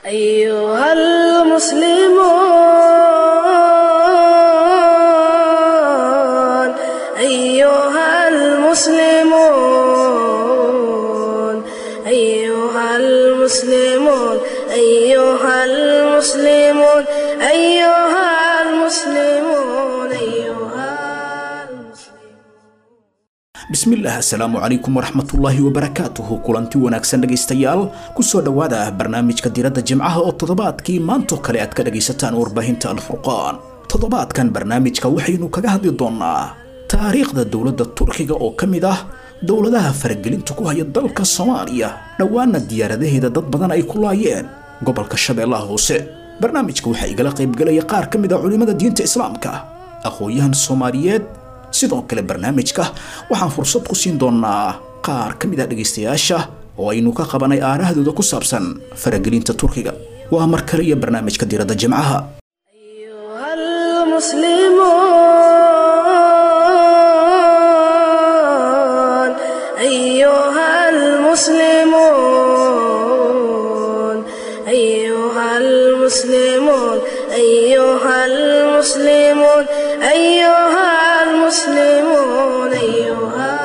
أيها المسلمون أيها المسلمون أيها المسلمون أيها المسلمون أيها المسلمون أيها المسلمون bismillaah assalaamu calaykum waraxmatullaahi wabarakaatuhu kulanti wanaagsan dhegaystayaal kusoo dhowaada barnaamijka diradda jimcaha oo toddobaadkii maantoo kale aad ka dhagaysataan warbaahinta alfurqaan toddobaadkan barnaamijka waxaynu kaga hadli doonnaa taariikhda dowladda turkiga oo ka mid ah dowladaha faragelinta ku haya dalka soomaaliya dhowaana diyaaradaheeda dad badan ay ku laayeen gobolka shabeellaha hoose barnaamijka waxaa igala qaybgelaya qaar ka mid ah culimmada diinta islaamka aqoon-yahan soomaaliyeed sidoo kale barnaamijka waxaan fursad ku siin doonaa qaar ka mid ah dhegaystayaasha oo aynu ka qabanay aarahdooda ku saabsan faragelinta turkiga waa mar kale iyo barnaamijka diradda jimcaha أيها المسلمون أيها المسلمون أيها المسلمون أيها المسلمون أيها المسلمون أيها المسلمون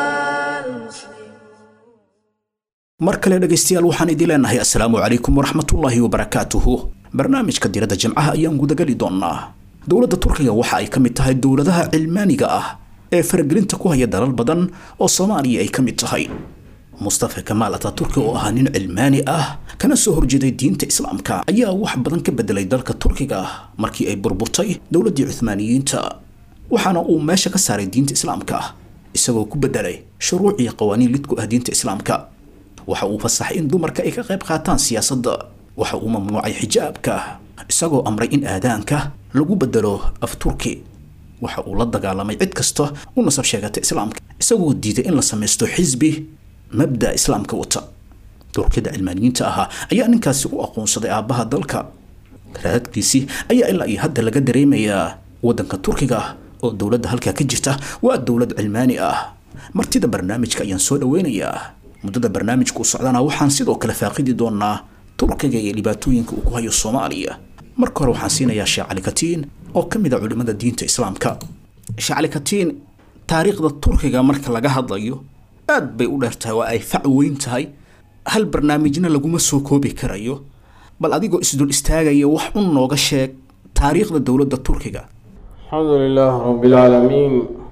mar kale dhegaystayaal waxaan idin leenahay assalaamu calaykum waraxmatullaahi wabarakaatuhu barnaamijka diradda jimcaha ayaan gudageli doonnaa dowladda turkiga waxa ay ka mid tahay dowladaha cilmaaniga ah ee faragelinta ku haya dalal badan oo soomaaliya ay ka mid tahay mustafa kamaal ataturki oo ahaa nin cilmaani ah kana soo horjeeday diinta islaamka ayaa wax badan ka bedelay dalka turkiga markii ay burburtay dowladdii cuhmaaniyiinta waxaana uu meesha ka saaray diinta islaamka isagoo ku bedelay shuruuc iyo qawaaniin lid ku ah diinta islaamka waxa uu fasaxay in dumarka ay ka qayb qaataan siyaasadda waxa uu mamnuucay xijaabka isagoo amray in aadaanka lagu bedelo af turki waxa uu la dagaalamay cid kasta u nasab sheegata islaamka isagoo diiday in la samaysto xisbi mabda islaamka wata turkida cilmaaniyiinta ahaa ayaa ninkaasi u aqoonsaday aabbaha dalka raadkiisii ayaa ilaa iyo hadda laga dareemayaa waddanka turkiga oo dowladda halkaa ka jirta waa dowlad cilmaani ah martida barnaamijka ayaan soo dhaweynayaa muddada barnaamijka u socdana waxaan sidoo kale faaqidi doonaa turkiga iyo dhibaatooyinka uu ku hayo soomaaliya marka hore waxaan siinayaa sheekh cali katiin oo ka mid a culimmada diinta islaamka sheekh cali katiin taariikhda turkiga marka laga hadlayo aad bay u dheer tahay waa ay fac weyn tahay hal barnaamijna laguma soo koobi karayo bal adigoo isdul istaagaya wax un nooga sheeg taariikhda dowladda turkiga الحمد لله رب العالمين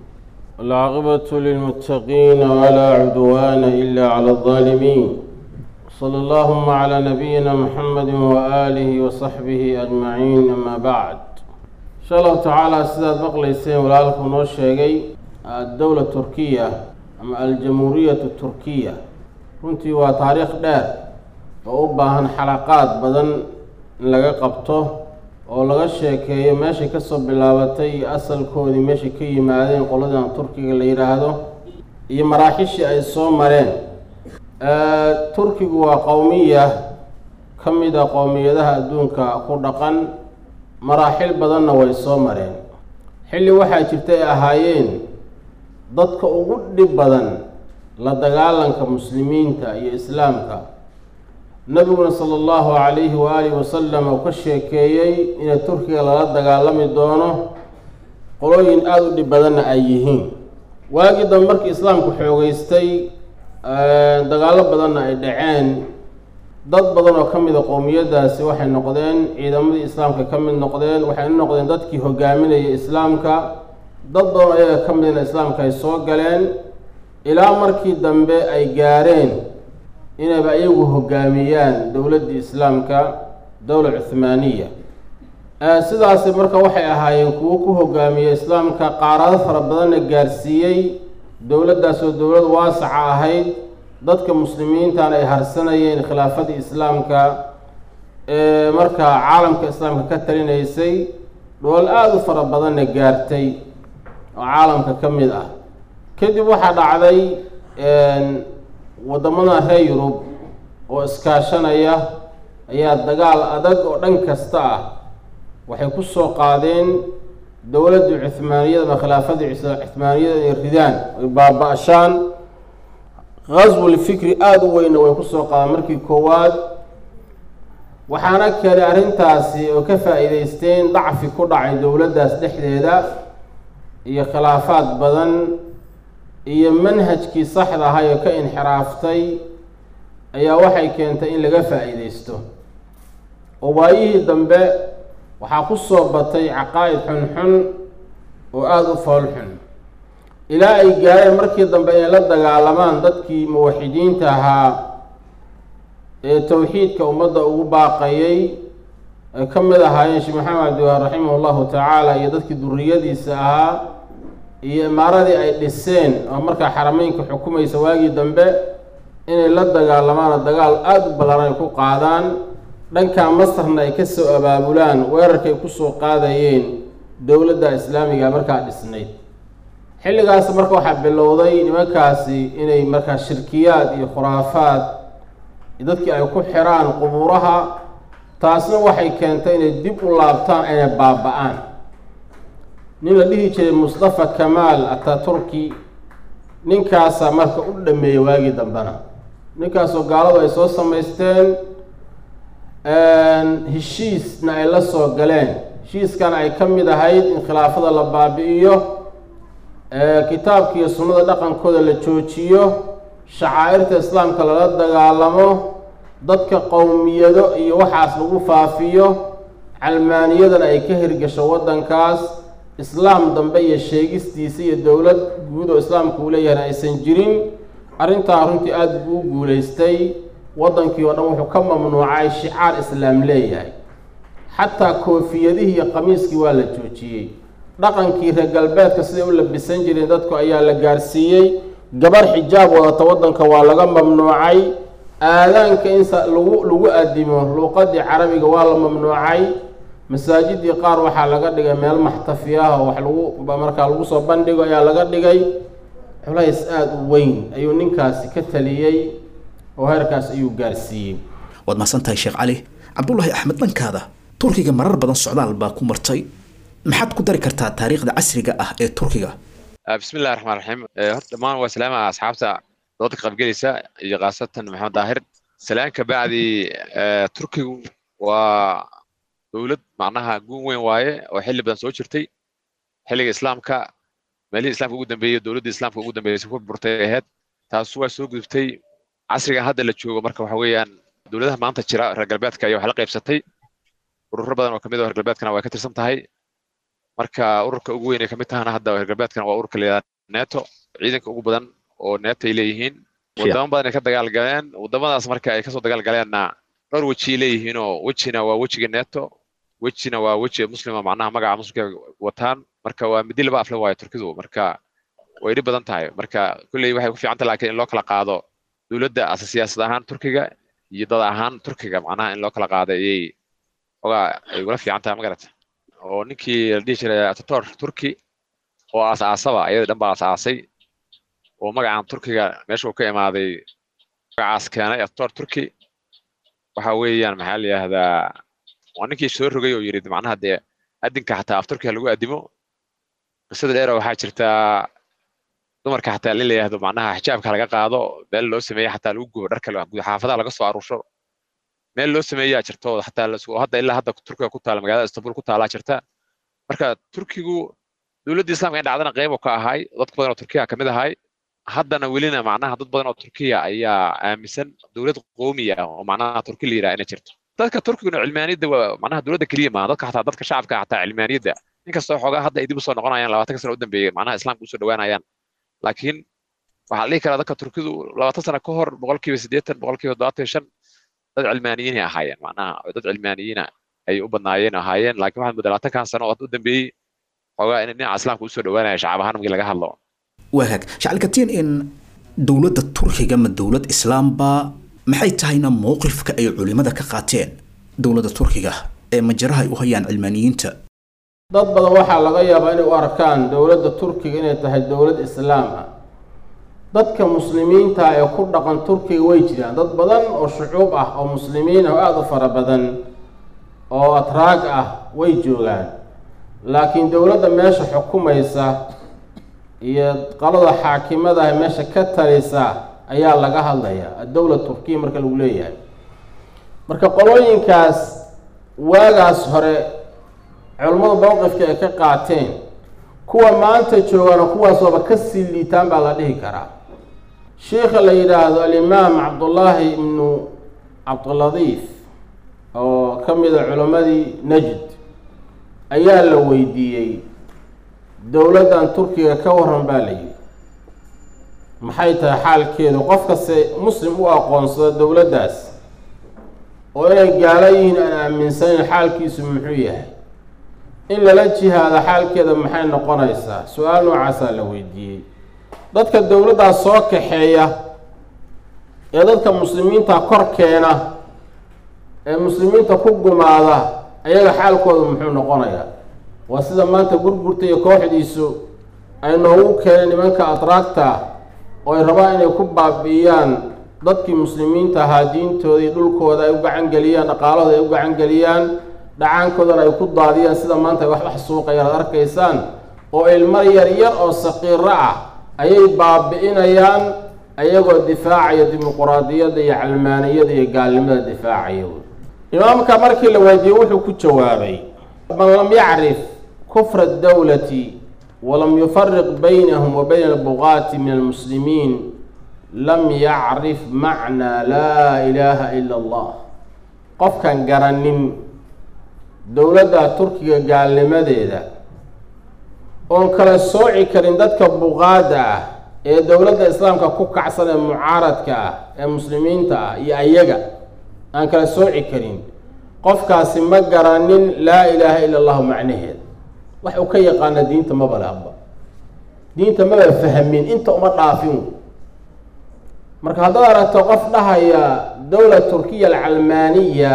والعاقبة للمتقين ولا عدوان إلا على الظالمين صلى اللهم على نبينا محمد وآله وصحبه أجمعين أما بعد إن شاء الله تعالى سيدات بقليسين ولالكم نوشيغي الدولة التركية أما الجمهورية التركية runtii waa taariikh dheer oo u baahan xalaqaad badan in laga qabto oo laga sheekeeyo meeshay kasoo bilaabatay iyo asalkoodii meeshay ka yimaadeen qoladan turkiga la yidhaahdo iyo maraaxishii ay soo mareen turkigu waa qowmiya ka mid a qowmiyadaha adduunka ku dhaqan maraaxil badanna way soo mareen xilli waxaa jirta ay ahaayeen dadka ugu dhib badan la dagaalanka muslimiinta iyo islaamka nabiguna sala allahu calayhi waaalihi wasalam uu ka sheekeeyey inay turkiga lala dagaalami doono qolooyin aada u dhib badanna ay yihiin waagii dambe markii islaamku xoogeystay dagaallo badanna ay dhaceen dad badan oo ka mid a qowmiyadaasi waxay noqdeen ciidamadii islaamka ka mid noqdeen waxay u noqdeen dadkii hogaaminayay islaamka dad badan oo iyaga ka midna islaamka ay soo galeen ilaa markii dambe ay gaareen inayba iyagu hogaamiyaan dowladdii islaamka dowla cuhmaaniya sidaasi marka waxay ahaayeen kuwo ku hogaamiya islaamka qaarado fara badanna gaarsiiyey dowladdaas oo dowlad waasaca ahayd dadka muslimiintana ay harsanayeen khilaafadii islaamka ee markaa caalamka islaamka ka talinaysay dhool aada u fara badanna gaartay oo caalamka ka mid ah kadib waxaa dhacday waddamada reer yurub oo iskaashanaya ayaa dagaal adag oo dhan kasta ah waxay ku soo qaadeen dowladdii cuhmaaniyada ama khilaafadii cuhmaaniyada ay ridaan ay baaba-ashaan qaswul fikri aada u weynna way ku soo qaadeen markii koowaad waxaana keenay arrintaasi oo ka faa'iidaysteen dacfi ku dhacay dowladdaas dhexdeeda iyo khilaafaad badan iyo manhajkii saxda ahay oo ka inxiraaftay ayaa waxay keentay in laga faa'iidaysto oo waayihii dambe waxaa ku soo batay caqaa'id xunxun oo aada u fool xun ilaa ay gaareen markii dambe inay la dagaalamaan dadkii muwaxidiinta ahaa ee towxiidka ummadda ugu baaqayay ay ka mid ahaayeen sheekh maxamed cabdiwahaab raximah llahu tacaala iyo dadkii duriyadiisa ahaa iyo imaaradii ay dhiseen oo markaa xarameynka xukumaysa waagii dambe inay la dagaalamaan oo dagaal aada u ballaran ay ku qaadaan dhankaa masarna ay ka soo abaabulaan weerarkay kusoo qaadayeen dowladda islaamiga markaa dhisnayd xilligaas marka waxaa bilowday nimankaasi inay markaa shirkiyaad iyo khuraafaad dadkii ay ku xiraan qubuuraha taasna waxay keentay inay dib u laabtaan inay baaba-aan nin la dhihi jiray mustafa kamaal ataturki ninkaasaa marka u dhameeyey waagii dambena ninkaasoo gaaladu ay soo samaysteen heshiisna ay la soo galeen heshiiskana ay ka mid ahayd in khilaafada la baabi-iyo kitaabka iyo sunnada dhaqankooda la joojiyo shacaa'irta islaamka lala dagaalamo dadka qowmiyado iyo waxaas lagu faafiyo calmaaniyadana ay ka hirgasho waddankaas islaam dambe iyo sheegistiisa iyo dowlad guud oo islaamka uu leeyahayna aysan jirin arrintaa runtii aada buu u guulaystay waddankii oo dhan wuxuu ka mamnuucay shicaar islaam leeyahay xataa koofiyadihii iyo qamiiskii waa la joojiyey dhaqankii reer galbeedka siday u labisan jireen dadku ayaa la gaarsiiyey gabar xijaab wadata waddanka waa laga mamnuucay aadaanka in lagu lagu addimo luuqadii carabiga waa la mamnuucay masaajidii qaar waxaa laga dhigay meel maxtafi ah oo wax lagu markaa lagu soo bandhigo ayaa laga dhigay culays aada u weyn ayuu ninkaasi ka taliyey oo heerkaas ayuu gaarsiiyey waad mahadsan tahay sheekh cali cabdullaahi axmed dhankaada turkiga marar badan socdaal baa ku martay maxaad ku dari kartaa taariikhda casriga ah ee turkiga bismi illahi raxmaan raxiim horta dhammaan waa salaama asxaabta doodka qaybgelaysa iyo khaasatan maxamed daahir salaan ka bacdi turkigu waa dowlad macnaha guun weyn waaye oo xilli badan soo jirtay xilliga islaamka meelihii islamka ugu dambeeyey dowladda islaamka ugu dambeysay ku burtay ahayd taasu waa soo gudubtay casrigan hadda la joogo marka waxa weeyaan dowladaha maanta jira reer galbeedka ayaa wax la qaybsatay ururo badan oo kamid ah reer galbeedkana way ka tirsan tahay marka ururka ugu weyn ee kamid tahana hadda reer galbeedkana waa ururka layidhahda neto ciidanka ugu badan oo neto ay leeyihiin wadamo badan ay ka dagaal galeen wadamadaas marka ay kasoo dagaal galeenna dhowr weji ay leeyihiin oo wejina waa wejiga neto wejina waa weji muslima macnaha magaca muslimka wataan marka waa midi laba afle waayo turkidu marka way dhib badan tahay marka kulley waxay ku fiican tahay laakiin in loo kala qaado dowladda ase siyaasad ahaan turkiga iyo dad ahaan turkiga macnaha in loo kala qaado ayay ogaa ay ugula fiican tahay magarata oo ninkii la dhihi jiray atator turki oo aas-aasaba ayada dhan baa aas-aasay oo magacan turkiga meesha uu ka imaaday magacaas keenay atator turki waxa weeyaan maxaa la yidhahdaa waa ninkii soo rogay oo yidhi macnaha dee adinka xataa af turkiga lagu addimo qisada dheera waxaa jirtaa dumarka xataa in la yidhahdo macnaha xijaabka laga qaado meel loo sameeya xataa lagu gubo dharka xaafadaha laga soo aruursho meel loo sameeyaa jirto xataa hadda ilaa hadda turkiga ku taala magaalada istanbul ku taalaa jirta marka turkigu dowladda islaamka in dhacdana qeyb ka ahay dad badan oo turkiya kamid ahay haddana welina macnaha dad badan oo turkiya ayaa aaminsan dowlad qoomiya oo macnaha turki la yidhaha inay jirto dadka turkiguna cilmaaniyadda waa macnaha dowladda keliya maaha dadka xataa dadka shacabka xataa cilmaaniyadda inkastoo xoogaa hadda ay dib usoo noqonayaan labaatanka sano u dambeeyey macnaha islaamka usoo dhawaanayaan laakiin waxaa la dhihi karaa dadka turkidu labaatan sano ka hor boqolkiiba siddeetan boqolkiiba toddobaatan shan dad cilmaaniyiin ay ahaayeen macnaha dad cilmaaniyiina ay u badnaayeen ahaayeen laakiin waxaad moodaa labaatankan sano oo u dambeeyey xoogaa in dhinaca islaamka usoo dhawaanaya shacab ahaan markii laga hadlo waagaag shacalkatiin in dowladda turkiga ma dowlad islaamba maxay tahayna mowqifka ay culimada ka qaateen dowladda turkiga ee majaraha ay u hayaan cilmaaniyiinta dad badan waxaa laga yaabaa inay u arkaan dowladda turkiga inay tahay dowlad islaam ah dadka muslimiinta ee ku dhaqan turkiga way jiraan dad badan oo shucuub ah oo muslimiin ah oo aada u fara badan oo atraag ah way joogaan laakiin dowladda meesha xukumaysa iyo qalada xaakimada ah meesha ka talisa ayaa laga hadlaya addowla turkiya marka lagu leeyahay marka qolooyinkaas waagaas hore culummadu mowqifka ay ka qaateen kuwa maanta joogana kuwaas waaba ka sii liitaan baa la dhihi karaa sheikha la yidhaahdo alimaam cabdullaahi ibnu cabdiladiif oo ka mid a culimmadii najd ayaa la weydiiyey dowladdan turkiga ka waran baa la yidhi maxay tahay xaalkeedu qof kaste muslim u aqoonsado dowladdaas oo inay gaalo yihiin aan aaminsanayn xaalkiisu muxuu yahay in lala jihaado xaalkeeda maxay noqonaysaa su-aal noocaasaa la weydiiyey dadka dowladdaas soo kaxeeya ee dadka muslimiinta kor keena ee muslimiinta ku gumaada ayaga xaalkooda muxuu noqonayaa waa sida maanta gurgurta iyo kooxdiisu ay noogu keeneen nimanka atraagta oo ay rabaan inay ku baabi'iyaan dadkii muslimiinta ahaa diintooda iyo dhulkooda ay u gacan geliyaan dhaqaalahooda ay u gacan geliyaan dhacaankoodana ay ku daadiyaan sida maanta ay wax wax suuqayaan ad arkaysaan oo ilmo yar yar oo saqiiro ah ayay baabi'inayaan ayagoo difaacaya dimuquraadiyadda iyo calmaaniyada iyo gaalnimada difaacaya imaamka markii la weydiiyey wuxuu ku jawaabay man lam yacrif kufra dawlati walam yufariq baynahum wa bayna albuqaati min almuslimiin lam yacrif macnaa laa ilaaha ila allah qofkan garanin dowladda turkiga gaalnimadeeda oon kala sooci karin dadka buqaada ah ee dowladda islaamka ku kacsan ee mucaaradka ah ee muslimiinta ah iyo ayaga aan kala sooci karin qofkaasi ma garanin laa ilaaha ila allahu macnaheeda wax uu ka yaqaana diinta maba laaba diinta maba fahmin inta uma dhaafin marka haddaad aragto qof dhahaya dowla turkiya alcalmaaniya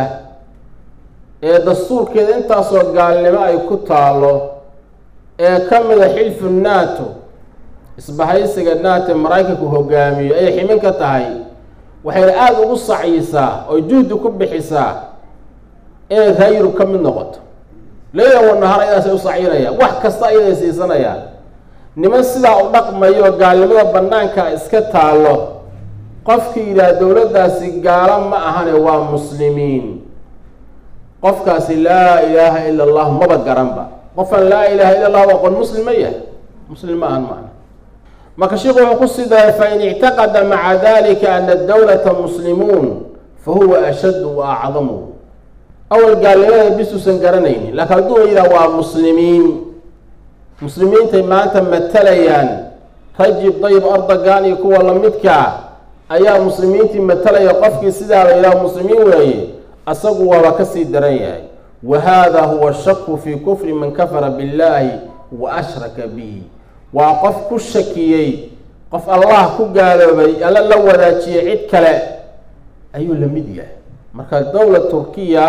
ee dastuurkeeda intaasoo gaalnimo ay ku taalo ee ka mida xilfu nato isbahaysiga nato maraykanku hogaamiyo ayay ximin ka tahay waxayna aada ugu sacyisaa oo juhdi ku bixisaa inay raa yurub ka mid noqoto leyla wanahar ayadaasay u sacyinayaan wax kasta ayaday siisanayaan niman sidaa u dhaqmayo gaalnimada bannaanka iska taallo qofkii yidhaah dowladdaasi gaalo ma ahane waa muslimiin qofkaasi laa ilaaha ila allahu maba garanba qofaan laa ilaaha illa allahu aqoon muslim ma yahay muslim ma ahan macna marka sheikhu wuxuu ku sii daray fain ictaqada maca dalika ana dowlata muslimuun fa huwa ashaddu wa acdamu awal gaalnimada bisuusan garanaynin laakiin hadduu yidhaha waa muslimiin muslimiintay maanta matalayaan rajib dayib erdogan iyo kuwa lamidkaa ayaa muslimiintii matalaya qofkii sidaa la yidhaha muslimiin weeye asagu waaba kasii daran yahay wa hada huwa shaku fii kufri man kafara billahi wa ashraka bihi waa qof ku shakiyey qof allah ku gaaloobay alla la wadaajiyey cid kale ayuu la mid yahay marka dowla turkiya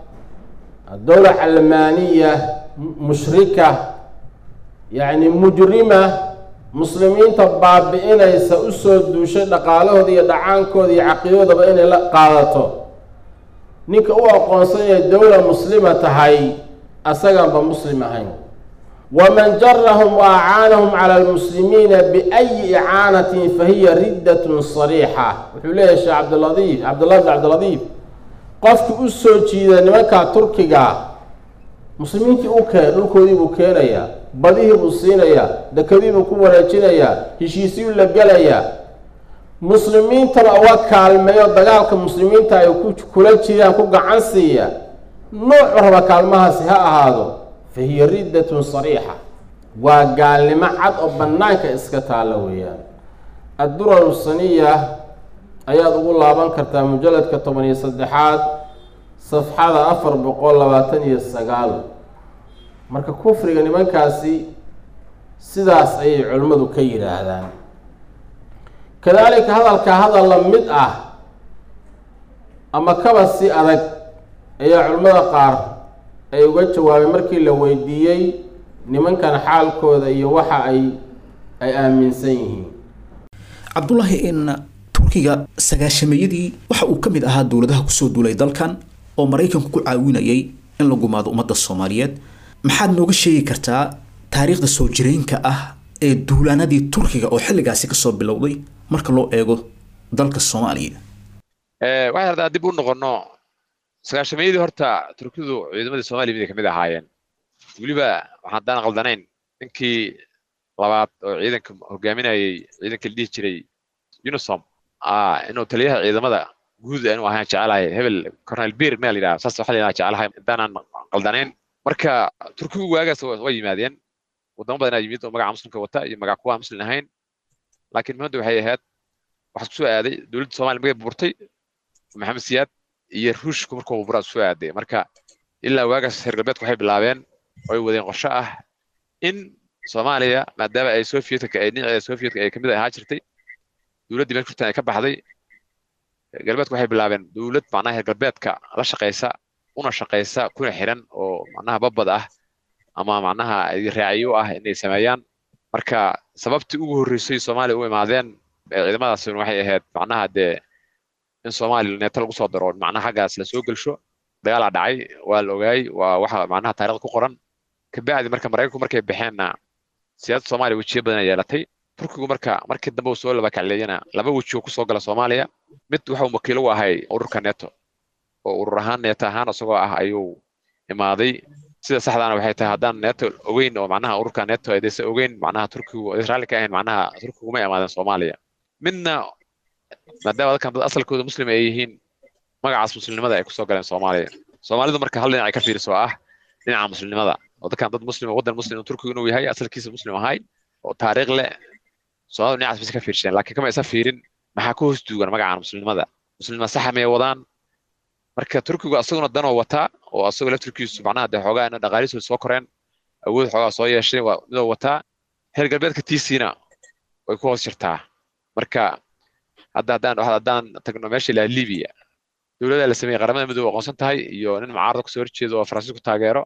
dowla calmaaniya mushrika yacni mujrima muslimiinta baabi-inaysa usoo duushay dhaqaalahooda iyo dhacaankooda iyo caqiidadoodaba inay la qaadato ninka u aqoonsan inay dowla muslima tahay asaganba muslim ahayn waman jarahum wa acaanahum cala almuslimiina biayi icaanatin fahiya riddatun sariixa wuxuu leeyahay sheekh cabdiladiif cabdullahi bn cabdiladiif qofkii u soo jiida nimanka turkiga muslimiintii u keen dhulkoodii buu keenayaa badihii buu siinayaa dekadii buu ku wareejinayaa heshiisyuu la gelayaa muslimiintana uga kaalmeeyo dagaalka muslimiinta ay kula jiraan ku gacan siiya noocu raba kaalmahaasi ha ahaado fa hiya riddatun sariixa waa gaalnimo cad oo bannaanka iska taalla weeyaan addurar saniya ayaad ugu laaban kartaa mujalladka toban iyo saddexaad safxada afar boqol labaatan iyo sagaal marka kufriga nimankaasi sidaas ayay culimmadu ka yidhaahdaan kadaalika hadalka hadal la mid ah ama kaba si adag ayaa culimmada qaar ay uga jawaabay markii la weydiiyey nimankan xaalkooda iyo waxa ay ay aaminsan yihiin cabdullaahi in turkiga sagaashameeyadii waxa uu ka mid ahaa dowladaha kusoo duulay dalkan oo maraykanku ku caawinayay in la gumaado ummadda soomaaliyeed maxaad nooga sheegi kartaa taariikhda soo jireenka ah ee duulaanadii turkiga oo xilligaasi kasoo bilowday marka loo eego dalka soomaaliya waxay hadaa dib u noqono sagaashameeyadii horta turkidu ciidamadii soomaaliya miday kamid ahaayeen weliba waxaan haddaan qaldanayn ninkii labaad oo ciidanka hogaaminayay ciidanka la dhihi jiray unisom inuu taliyaha ciidamada guud inuu ahaan jecelahay hebel cornel bir meel yidhaha saas waxaa layidhaha jecelahay intaanaan qaldanayn marka turkigu waagaas way yimaadeen wadamo badanaa yimid oo magaca muslimka wata iyo magaca kuwa muslim ahayn laakiin muhimmadda waxay ahayd waxaa kusoo aaday dowladda soomaaliya magay burburtay maxamed siyaad iyo ruushku markuu burburaa kusoo aaday marka ilaa waagaas reer galbeedku waxay bilaabeen oo ay wadeen qorsho ah in soomaaliya maadaama ay sovietka ay dhinaceeda sovietka ay kamid ahaa jirtay dowladdii meesha kurtan ay ka baxday galbeedku waxay bilaabeen dowlad macnaha reer galbeedka la shaqaysa una shaqaysa kuna xiran oo macnaha babad ah ama macnaha raaciyo ah inay sameeyaan marka sababtii ugu horreysay soomaaliya u imaadeen ciidamadaasi waxay ahayd macnaha dee in soomaaliya neeto lagu soo daro macnaha xaggaas lasoo gelsho dagaalaa dhacay waa la ogaayey waa waxa macnaha taarikhda ku qoran kabacdi marka maraykanku markay baxeenna siyaasadda soomaaliya wejiyo badan ay yeelatay turkigu marka markii dambe uu soo laba kacleeyana laba weji oo kusoo gala soomaaliya mid waxuu wakiilo u ahay ururka neto oo urur ahaan neeto ahaan isagoo ah ayuu imaaday sida saxdaana waxay tahay haddaan neto ogeyn oo macnaha ururka neto aydaysa ogeyn macnaha turkigu israali ka ahayn macnaha turkigu ma imaadeen soomaaliya midna maadaama dadkan dad asalkooda muslim ay yihiin magacaas muslimnimada ay kusoo galeen soomaaliya soomaalidu marka hal dhinac ay ka fiiriso ah dhinaca muslimnimada oo dadkan dad muslim waddan muslim turkigu inuu yahay asalkiisa muslim ahay oo taariikh leh soomaalida dhinacaas bas ka fiirsheen laakiin kama isa fiirin maxaa ku hoos duugan magacan muslimnimada muslimnima saxa may wadaan marka turkigu asaguna danoo wataa oo asagoo laftirkiisu macnaha dee xoogaa ina dhaqaalihiisu soo koreen awood xoogaa soo yeeshay waa midoo wataa reer galbeedka tiisiina way ku hoos jirtaa marka hadda haddaan haddaan tagno meesha ilaa libiya dowladda la sameeyey qaramada midoobe aqoonsan tahay iyo nin mucaarada kusoo horjeedo oo faransiisku taageero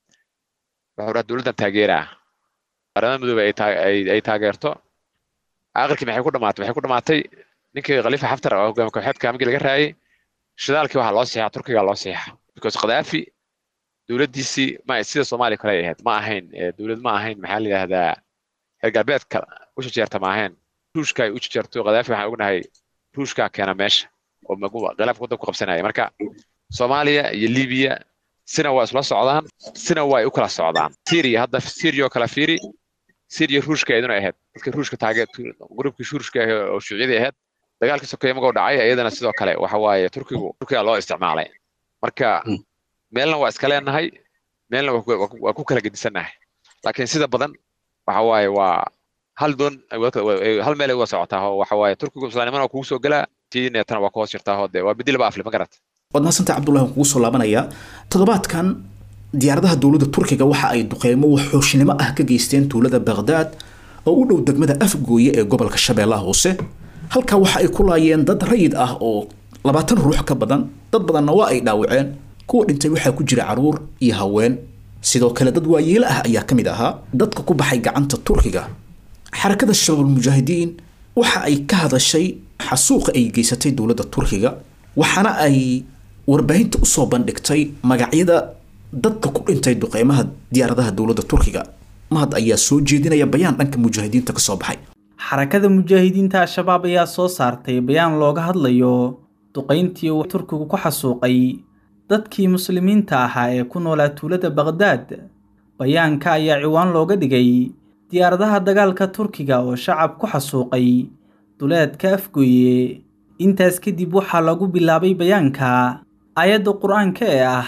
wuxuu dhaha dowladdan taageeraa qaramada midoobe ay taageerto aakhirkii maxay ku dhamaatay waxay ku dhamaatay ninkii khaliifa xaftar oo hogaami kooxeedka markii laga raayay shidaalkii waxaa loo siixaa turkiga loo siixaa because khadaafi dowladdiisii ma sida soomaaliya kale ay ahayd ma ahayn dowlad ma ahayn maxaa la yidhahdaa reer galbeedka u jejeerta ma ahayn ruushka ay u jejeerto khadaafi waxaan ognahay ruushkaa keena meesha oo khilaafka waddanka ku qabsanaya marka soomaaliya iyo libiya sina waa isla socdaan sina waa ay u kala socdaan syria hadda syria oo kala fiiri syria ruushka iyaduna ahayd dadka ruushka taagee grubkii ruushka oo shuuciyadii ahayd dagaalkii sokeeye magoo dhacay iyadana sidoo kale waxa waaye turkigu turkiga loo isticmaalay marka meelna waa iska leenahay meelna waa ku kala gedisannahay laakiin sida badan waxa waaye waa hal doon hal meel ay uga socotaa oo waxa waaye turkigu islaamnimana waa kugu soo gelaa tii neetana waa ku hoos jirtaa oo dee waa bedi laba afle ma garat waad mahadsantahay cabdullahi waan kugu soo laabanayaa toddobaadkan diyaaradaha dowladda turkiga waxa ay duqeymo waxooshnimo ah ka geysteen tuulada baghdad oo u dhow degmada afgooye ee gobolka shabeellaha hoose halkaa waxa ay ku laayeen dad rayid ah oo labaatan ruux ka badan dad badanna waa ay dhaawaceen kuwa dhintay waxaa ku jira caruur iyo haween sidoo kale dad waayeelo ah ayaa ka mid ahaa dadka ku baxay gacanta turkiga xarakada shabaabulmujaahidiin waxa ay ka hadashay xasuuqa ay geysatay dowladda turkiga waxaana ay warbaahinta usoo bandhigtay magacyada dadka ku dhintay duqeymaha diyaaradaha dowladda turkiga mahad ayaa soo jeedinaya bayaan dhanka mujaahidiinta ka soo baxay xarakada mujaahidiinta al-shabaab ayaa soo saartay bayaan looga hadlayo duqayntii uu turkigu ku xasuuqay dadkii muslimiinta ahaa ee ku noolaa tuulada baqhdaad bayaanka ayaa ciwaan looga dhigay diyaaradaha dagaalka turkiga oo shacab ku xasuuqay duleedka afgooye intaas kadib waxaa lagu bilaabay bayaanka aayadda qur-aanka ee ah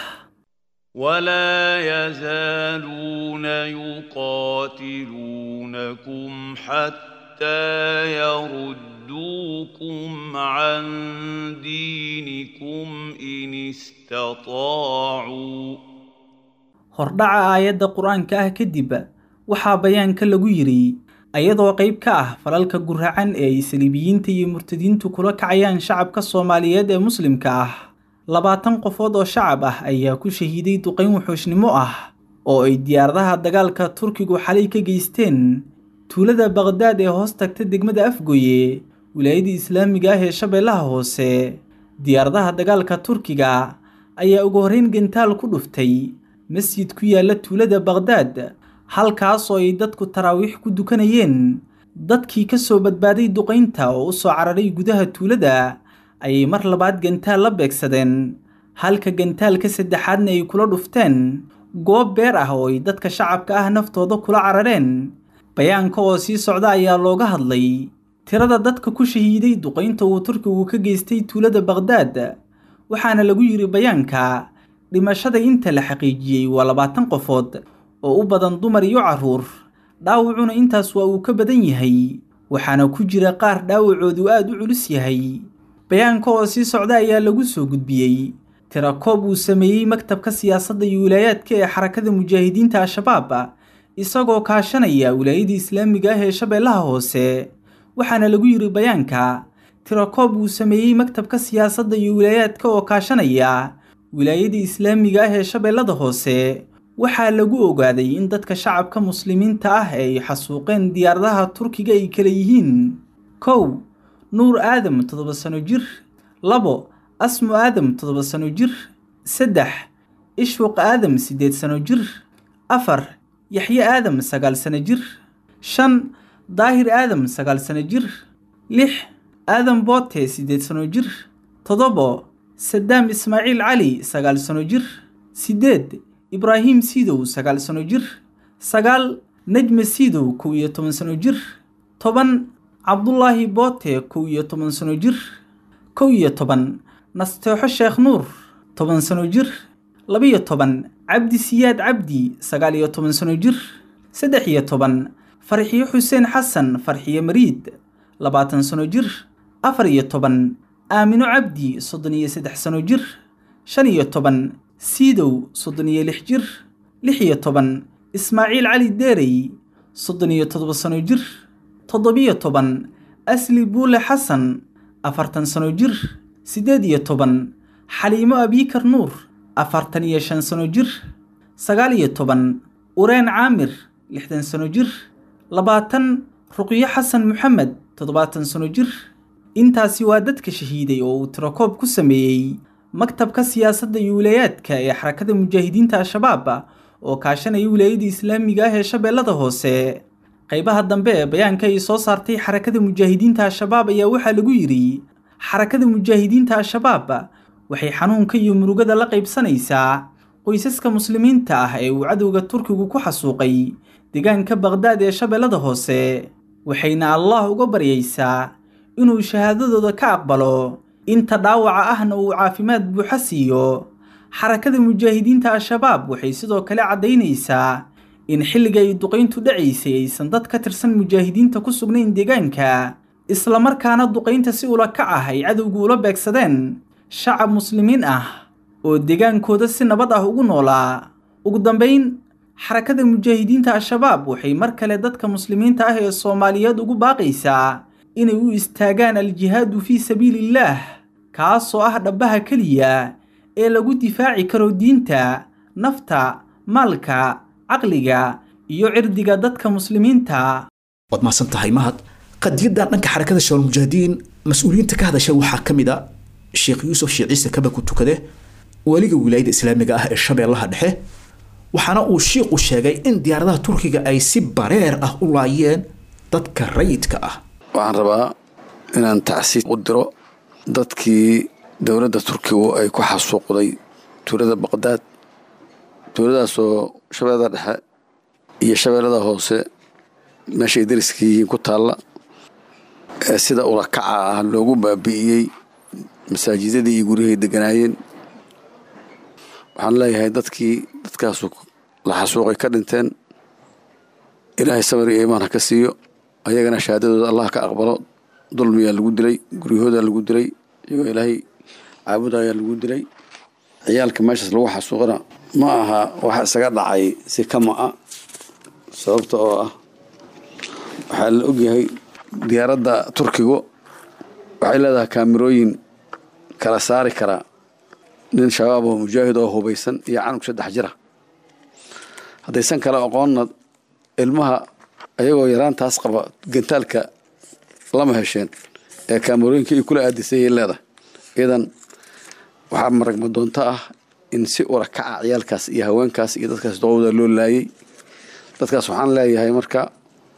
ولا يزالون يقاتلونكم حتى يردوكم عن دينكم إن استطاعوا hordhaca aayadda qur-aanka ah kadib waxaa bayaanka lagu yidhi ayadoo qayb ka ah falalka guracan ee ay saliibiyiinta iyo murtadiintu kula kacayaan shacabka soomaaliyeed ee muslimka ah labaatan qofood oo shacab ah ayaa ku shahiiday duqayn wuxuushnimo ah oo ay diyaaradaha dagaalka turkigu xalay ka geysteen tuulada baqhdaad ee hoos tagta degmada afgooye wilaayadda islaamiga ah ee shabeellaha hoose diyaaradaha dagaalka turkiga ayaa ugu horrayn gantaal ku dhuftay masjid ku yaalla tuulada baqhdaad halkaas oo ay dadku taraawiix ku dukanayeen dadkii ka soo badbaaday duqaynta oo u soo cararay gudaha tuulada ayay mar labaad gantaal la beegsadeen halka gantaalka saddexaadna ay kula dhufteen goob beer ah oo ay dadka shacabka ah naftooda kula carareen bayaanka oo sii socda ayaa looga hadlay tirada dadka ku shahiiday duqaynta uu turkigu ka geystay tuulada baqhdaad waxaana lagu yidhi bayaanka dhimashada inta la xaqiijiyey waa labaatan qofood oo u badan dumar iyo carruur dhaawacuna intaas waa uu ka badan yahay waxaana ku jira qaar dhaawacoodu aad u culus yahay bayaanka oo sii socda ayaa lagu soo gudbiyey tirakoob uu sameeyey maktabka siyaasadda iyo wilaayaadka ee xarakada mujaahidiinta al-shabaab isagoo kaashanaya wilaayada islaamiga ah ee shabeellaha hoose waxaana lagu yidhi bayaanka tirakoob uu sameeyey maktabka siyaasadda iyo wilaayaadka oo kaashanaya wilaayada islaamiga ah ee shabeellada hoose waxaa lagu ogaaday in dadka shacabka muslimiinta ah ee ay xasuuqeen diyaaradaha turkiga ay kala yihiin kow nuur aadam toddoba sano jir labo asmu aadam toddoba sano jir saddex ishfuq aadam siddeed sano jir afar yaxye aadam sagaal sano jir shan daahir aadam sagaal sano jir lix aadam boote siddeed sano jir toddobo sadaam ismaaciil cali sagaal sano jir siddeed ibraahim siidow sagaal sano jir sagaal nejme siidow kow iyo toban sano jir toban cabdulaahi boote kow iyo toban sano jir kow iyo toban nasteexo sheekh nuur toban sano jir labiyo toban cabdi siyaad cabdi sagaal iyo toban sano jir saddex iyo toban farxiyo xuseen xasan farxiyo mariid labaatan sano jir afar iyo toban aamino cabdi soddon iyo saddex sano jir shan iyo toban siidow soddon iyo lix jir lix iyo toban ismaaciil cali deerey soddon iyo toddoba sano jir toddobiyo toban asli buule xasan afartan sano jir siddeed iyo toban xaliimo abiikar nuur afartan iyo shan sano jir sagaal iyo toban ureen caamir lixdan sano jir labaatan ruqyo xasan maxamed toddobaatan sano jir intaasi waa dadka shahiiday oo uu tirakoob ku sameeyey maktabka siyaasadda iyo wilaayaadka ee xarakada mujaahidiinta al-shabaab oo kaashanaya wilaayada islaamiga ah ee shabeellada hoose qaybaha dambe ee bayaanka ay soo saartay xarakada mujaahidiinta al-shabaab ayaa waxaa lagu yidhi xarakada mujaahidiinta al-shabaab waxay xanuunka iyo murugada la qaybsanaysaa qoysaska muslimiinta ah ee uu cadowga turkigu ku xasuuqay deegaanka baqhdaad ee shabeellada hoose waxayna allah uga baryaysaa inuu shahaadadooda ka aqbalo inta dhaawaca ahna uu caafimaad buuxa siiyo xarakada mujaahidiinta al-shabaab waxay sidoo kale caddaynaysaa in xilliga ay duqayntu dhacaysay aysan dad ka tirsan mujaahidiinta ku sugnayn deegaanka islamarkaana duqaynta si ula kac ah ay cadowgu ula beegsadeen shacab muslimiin ah oo deegaankooda si nabad ah ugu noolaa ugu dambayn xarakada mujaahidiinta al-shabaab waxay mar kale dadka muslimiinta ah ee soomaaliyeed ugu baaqaysaa inay u istaagaan al-jihaadu fii sabiiliillaah kaasoo ah dhabbaha keliya ee lagu difaaci karo diinta nafta maalka caqliga iyo cirdiga dadka muslimiinta waad mahadsan tahay mahad qadiyadan dhanka xarakada shabaal mujaahidiin mas-uuliyiinta ka hadasha waxaa ka mid a sheekh yuusuf sheekh ciise kaba ku tukade weliga wilaayada islaamiga ah ee shabeellaha dhexe waxaana uu shiiqu sheegay in diyaaradaha turkiga ay si bareer ah u laayeen dadka rayidka ah waxaan rabaa inaan tacsiid u diro dadkii dowladda turkigu ay ku xasuuqday tuulada baqdaad tuuladaasoo shabeellada dhexe iyo shabeellada hoose meeshay dariska yihiin ku taalla ee sida ulakaca ah loogu baabi'iyey masaajidadii iyo guryahay deganaayeen waxaan leeyahay dadkii dadkaasu la xasuuqay ka dhinteen ilaahay samir iyo iimaan ha ka siiyo ayagana shahaadadooda allah ka aqbalo dulmiyaa lagu dilay guryahoodaa lagu dilay iyagoo ilaahay caabudayaa lagu dilay ciyaalka meeshaas lagu xasuuqana ma aha waxa isaga dhacay si kama a sababta oo ah waxaa la ogyahay diyaaradda turkigu waxay leedahay kaamirooyin kala saari karaa nin shabaab oo mujaahid oo hubaysan iyo canug saddex jira haddaysan kale aqoonna ilmaha ayagoo yaraantaas qaba gantaalka lama hesheen ee kaamarooyinka ay kula aadisayay leedahay idan waxaa maragma doonto ah in si ura kaca ciyaalkaas iyo haweenkaas iyo dadkaas doqowda loo laayay dadkaas waxaan leeyahay marka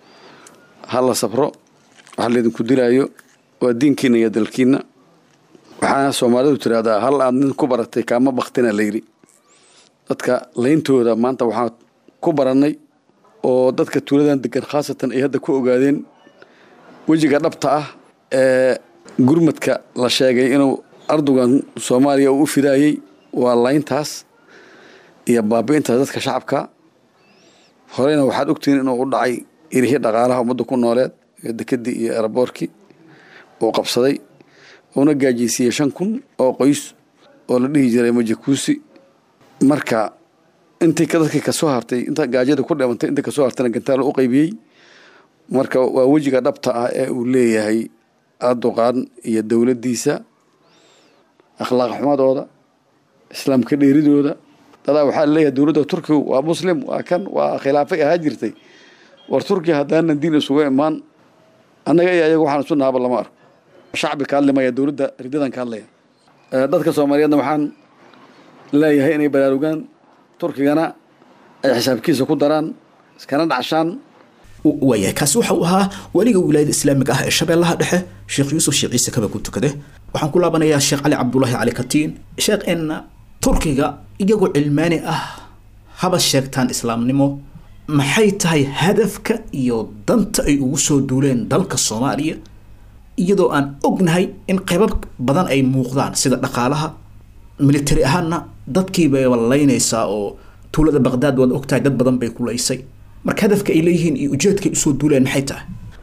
ha la sabro waxa laydinku dilaayo waa diinkiina iyo dalkiina waxaana soomaalidu tiraahdaa hal aad nin ku baratay kaama baktina la yidhi dadka layntooda maanta waxaan ku barannay oo dadka tuuladan degan khaasatan ay hadda ku ogaadeen wejiga dhabta ah ee gurmadka la sheegay inuu ardugan soomaaliya uu u fidaayey waa layntaas iyo baabi'intaas dadka shacabka horeyna waxaad ogtihiin inuu u dhacay irihii dhaqaalaha ummadda ku nooleed iyo dekedii iyo eraboorkii uu qabsaday uuna gaajiysiiyey shan kun oo qoys oo la dhihi jiray majakuusi marka intii dadkii kasoo hartay inta gaajada ku dhimantay intii kasoo hartayna gantaalo u qaybiyey marka waa wejiga dhabta ah ee uu leeyahay aduqaan iyo dowladdiisa akhlaaq xumadooda islaamka dheeridooda dadaa waxaa leeyahay dowladda turkigu waa muslim waa kan waa khilaafay ahaa jirtay war turkiya haddaanan diin isugu imaan annaga iyo ayaga waxaan isu naaba lama arko shacbi ka hadlimaya dowladda ridadan ka hadlaya dadka soomaaliyeedna waxaan leeyahay inay baraarugaan turkigana ay xisaabkiisa ku daraan iskana dhacshaan waayahay kaasi waxa uu ahaa weliga wilaayada islaamiga ah ee shabeellaha dhexe sheekh yuusuf sheekh ciise kaba ku tukade waxaan ku laabanayaa sheekh cali cabdulaahi cali katiin sheekh in turkiga iyagoo cilmaani ah haba sheegtaan islaamnimo maxay tahay hadafka iyo danta ay ugu soo duuleen dalka soomaaliya iyadoo aan ognahay in qaybab badan ay muuqdaan sida dhaqaalaha militari ahaanna dadkiibay laynaysaa oo tuulada baqdaad waad ogtahay dad badan bay kulaysay marka hadafka ay leeyihiin iyo ujeedkay usoo duuleen maxay tahay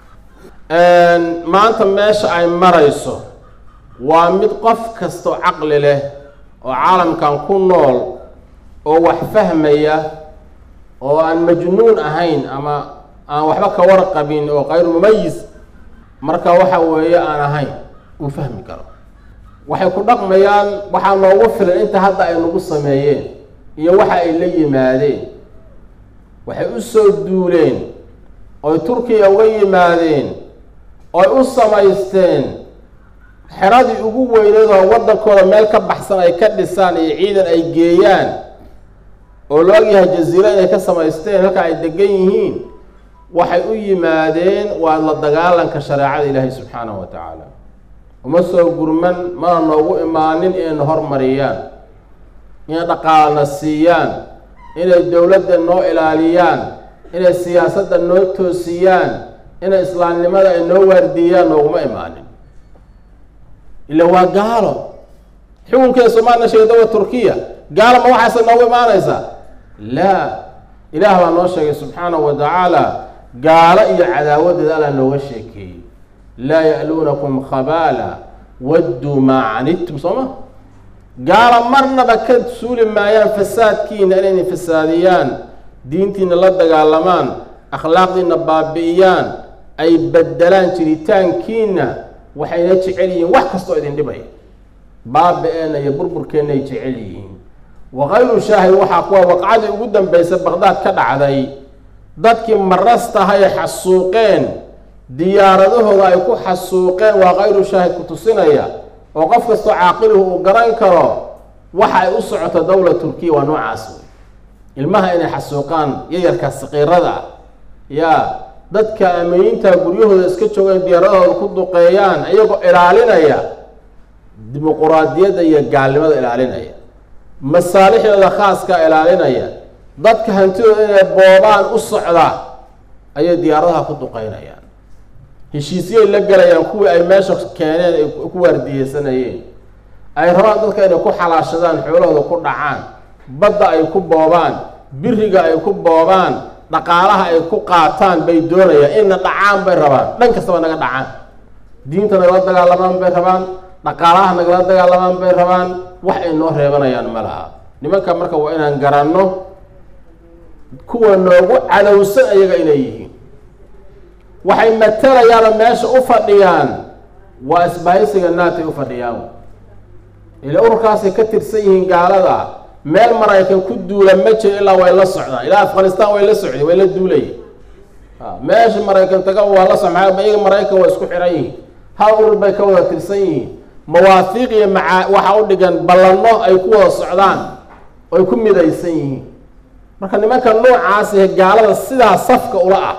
maanta meesha ay marayso waa mid qof kastoo caqli leh oo caalamkan ku nool oo wax fahmaya oo aan majnuun ahayn ama aan waxba ka warqabin oo kayru mumayis marka waxa weeye aan ahayn uu fahmi karo waxay ku dhaqmayaan waxaa noogu filan inta hadda ay nagu sameeyeen iyo waxa ay la yimaadeen waxay u soo duuleen oy turkiya uga yimaadeen oy u samaysteen xeradii ugu weyneedoo waddankooda meel ka baxsan ay ka dhisaan iyo ciidan ay geeyaan oo la ogyahay jaziiro inay ka samaysteen halka ay degan yihiin waxay u yimaadeen waa la dagaalanka shareecada ilaahay subxaanahu wa tacaala uma soo gurman mana noogu imaanin inayna hormariyaan inay dhaqaalana siiyaan inay dowladda noo ilaaliyaan inay siyaasadda noo toosiyaan inay islaamnimada ay noo waardiiyaan nooguma imaanin ila waa gaalo xukunkeeda soomaalina sheegay dowla turkiya gaalo ma waxaase noogu imaanaysaa laa ilaah baa noo sheegay subxaanahu wa tacaala gaalo iyo cadaawadeeda alla nooga sheekeeyey laa ya'luunakum khabaala wadduu maa canidtum soo ma gaalo marnaba ka suuli maayaan fasaadkiina inayna fasaadiyaan diintiina la dagaalamaan akhlaaqdiina baabi'iyaan ay bedelaan jiritaankiina waxayna jecel yihiin wax kastoo idin dhibaya baabi-eenna iyo burburkeenna ay jecel yihiin wakayru shaahid waxaa kuwa waqcadii ugu dambaysa baqdaad ka dhacday dadkii marastahaye xasuuqeen diyaaradahooda ay ku xasuuqeen waa kayru shaahid ku tusinaya oo qof kastoo caaqiluhu uu garan karo waxa ay u socoto dowla turkiya waa noocaas wey ilmaha inay xasuuqaan yayarkaa saqiirada ah yaa dadka ameyinta guryahooda iska joogeen diyaaradahooda ku duqeeyaan iyagoo ilaalinaya dimuquraadiyadda iyo gaalnimada ilaalinaya masaalixdooda khaaska ilaalinaya dadka hantidooda inay boobaan u socda ayay diyaaradaha ku duqeynayaan heshiisyay la gelayaan kuwii ay meesha keeneen ay ku waardiyeysanayeen ay rabaan dadka inay ku xalaashadaan xoolahooda ku dhacaan badda ay ku boobaan biriga ay ku boobaan dhaqaalaha ay ku qaataan bay doonayaan inna dhacaan bay rabaan dhan kastaba naga dhacaan diinta nagala dagaalamaan bay rabaan dhaqaalaha nagala dagaalamaan bay rabaan wax ay noo reebanayaan ma laha nimanka marka waa inaan garanno kuwa noogu cadowsan ayaga inay yihiin waxay matalayaanoo meesha u fadhiyaan waa isbahaysiga naatay u fadhiyaan ila ururkaasay ka tirsan yihiin gaalada meel maraykan ku duula ma jiro ilaa way la socdaan ilaa afghanistan way la socday way la duulayeen meesha maraykan taga waa la socmaa iyaga maraykan waa isku xiran yihiin hal urur bay ka wada tirsan yihiin mawaafiiq iyo maca waxa u dhigan ballanno ay ku wada socdaan oy ku midaysan yihiin marka nimanka noocaas ee gaalada sidaa safka ula ah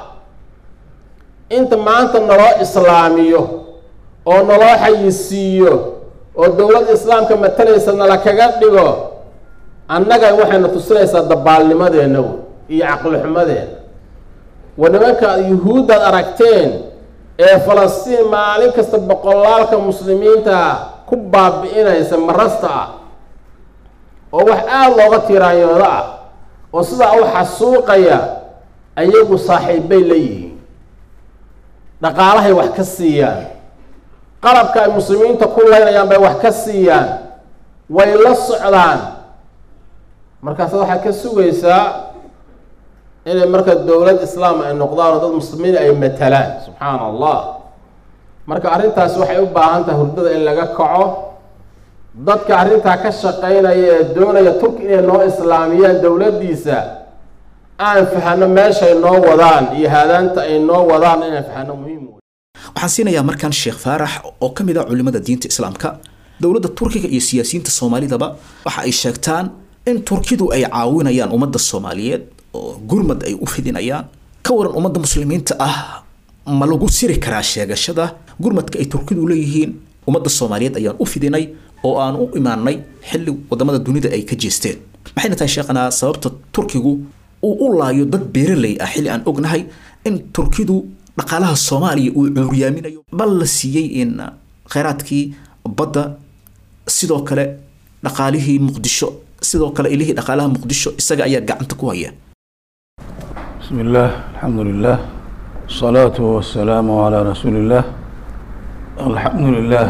inta maanta naloo islaamiyo oo naloo xayisiiyo oo dowladda islaamka matalaysa nala kaga dhigo annaga waxayna tusinaysaa dabaalnimadeenna iyo caqlixumadeena wa nimanka yuhuuddaad aragteen ee falastiin maalin kasta boqolaalka muslimiinta ku baabi'inaysa marasta ah oo wax aada looga tiraanyoodo ah oo sidaa u xasuuqaya ayagu saaxiibbay leeyihiin dhaqaalahay wax ka siiyaan qalabka ay muslimiinta ku leynayaan bay wax ka siiyaan way la socdaan markaas waxaad ka sugaysaa inay marka dowlad islaam ay noqdaan oo dad muslimiin ay matalaan subxaana allah marka arrintaas waxay u baahan tahay hurdada in laga kaco dadka arrintaa ka shaqaynaya ee doonaya turki inay noo islaamiyaan dowladdiisa aan fahano meeshay noo wadaan iyo haadaanta ay noo wadaan inaan fahano muhiim wey waxaan siinayaa markaan sheekh faarax oo ka mid ah culimmada diinta islaamka dowladda turkiga iyo siyaasiyiinta soomaalidaba waxa ay sheegtaan in turkidu ay caawinayaan ummadda soomaaliyeed oo gurmad ay u fidinayaan ka waran ummadda muslimiinta ah ma lagu siri karaa sheegashada gurmadka ay turkidu leeyihiin ummadda soomaaliyeed ayaan u fidinay oo aan u imaanay xilli wadamada dunida ay ka jeesteen maxayna tahay sheekhanaa sababta turkigu uu u laayo dad beeraley ah xilli aan ognahay in turkidu dhaqaalaha soomaaliya uu cuuriyaaminayo bal la siiyey in kheyraadkii badda sidoo kale dhaqaalihii muqdisho sidoo kale ilihii dhaqaalaha muqdisho isaga ayaa gacanta ku haya بسم الله الحمد لله الصلاة والسلام على رسول الله الحمد لله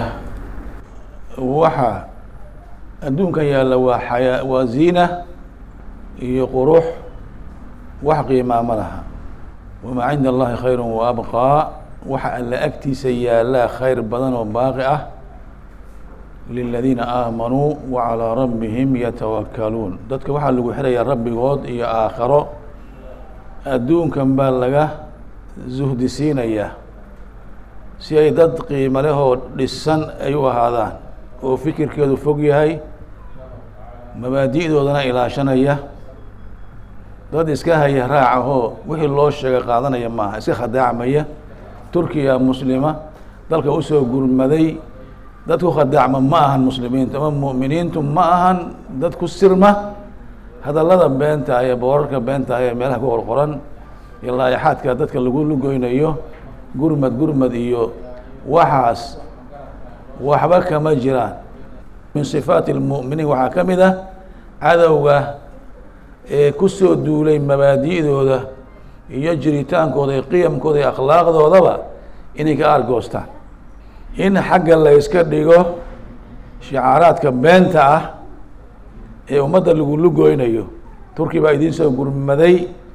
waxa adduunkan yaalla waa xayaa waa ziina iyo qurux wax qiimaa ma laha wamaa cinda allahi khayru wa abqaa waxa alla agtiisa yaallaa khayr badan oo baaqi ah liladiina aamanuu wa calaa rabbihim yatawakkaluun dadka waxaa lagu xirayaa rabbigood iyo aakharo adduunkan baa laga suhdi siinayaa si ay dad qiimo leh oo dhisan ay u ahaadaan oo fikirkeedu fog yahay mabaadi'doodana ilaashanaya dad iska haya raacahoo wixii loo sheega qaadanaya maaha iska khadaacmaya turkiya muslima dalka usoo gurmaday dad ku khadaacma ma ahan muslimiintu ama mu'miniintu ma ahan dad ku sirma hadallada beenta ee boorarka beenta ee meelaha ku qorqoran iyo laayaxaadka dadka lagu lugoynayo gurmad gurmad iyo waxaas waxba kama jiraan min sifaati lmu'miniin waxaa ka mid ah cadowga ee kusoo duulay mabaadi'dooda iyo jiritaankooda iyo qiyamkooda iyo akhlaaqdoodaba inay ka aargoostaan in xagga la yska dhigo shicaaraadka beenta ah ee ummadda lagu lugoynayo turki baa idiin soo gurmaday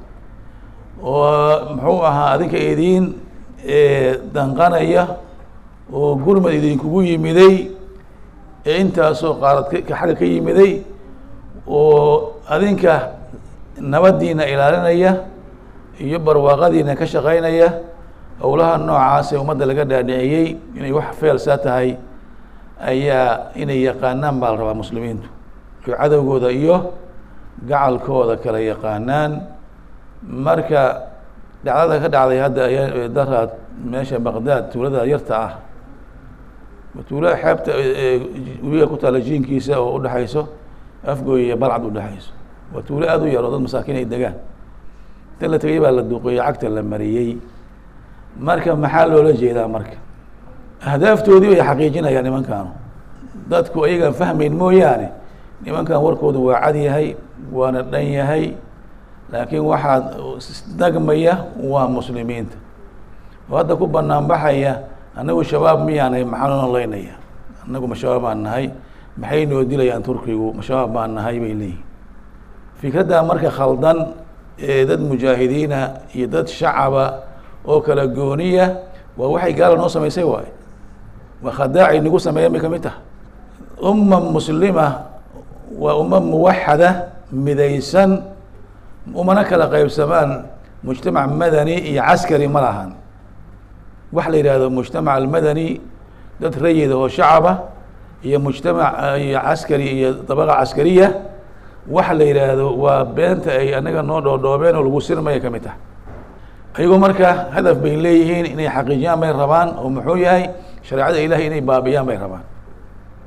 oo muxuu ahaa adinka idiin danqanaya oo gurmad idinkugu yimiday ee intaasoo qaarad xagga ka yimiday oo adinka nabaddiina ilaalinaya iyo barwaaqadiina ka shaqaynaya howlaha noocaas ee ummadda laga dhaadhiciyey inay wax feelsaa tahay ayaa inay yaqaanaan baa la rabaa muslimiintu iyo cadowgooda iyo gacalkooda kala yaqaanaan marka dhacdada ka dhacday hadda ayaa daraad meesha baqdaad tuulada yarta ah tuulo xeebta webiga ku taala jiinkiisa oo udhexayso afgooy iyo balcad udhexayso waa tuulo aada u yar oo dad masaakiin ay degaan inta la tegay baa la duuqeeyey cagta la mariyey marka maxaa loola jeedaa marka ahdaaftoodii bay xaqiijinayaan nimankaanu dadku ayagaan fahmayn mooyaane nimankan warkoodu waa cad yahay waana dhan yahay laakiin waxaa dagmaya waa muslimiinta oo hadda ku banaan baxaya annagu shabaab miyaanahay maxaa noo leynaya annagu ma shabaab baan nahay maxay noo dilayaan turkigu ma shabaab baan nahay bay leeyihin fikraddaa marka khaldan ee dad mujaahidiina iyo dad shacaba oo kala gooniya waa waxay gaala noo samaysay waaye waa khadaacay nagu sameeyan bay ka mid tahay umma muslima waa umma muwaxada midaysan umana kala qaybsamaan mujtamac madani iyo caskari ma lahan waxa la yidhahdo mujtamac almadani dad rayida oo shacaba iyo mujtamac iyo caskari iyo dabaqa caskariya waxa la yidhaahdo waa beenta ay anaga noo dhoodhoobeen oo lagu sirmaya ka mid tahay ayagoo marka hadaf bay leeyihiin inay xaqiijiyaan bay rabaan oo muxuu yahay shareecada ilahay inay baabiyaan bay rabaan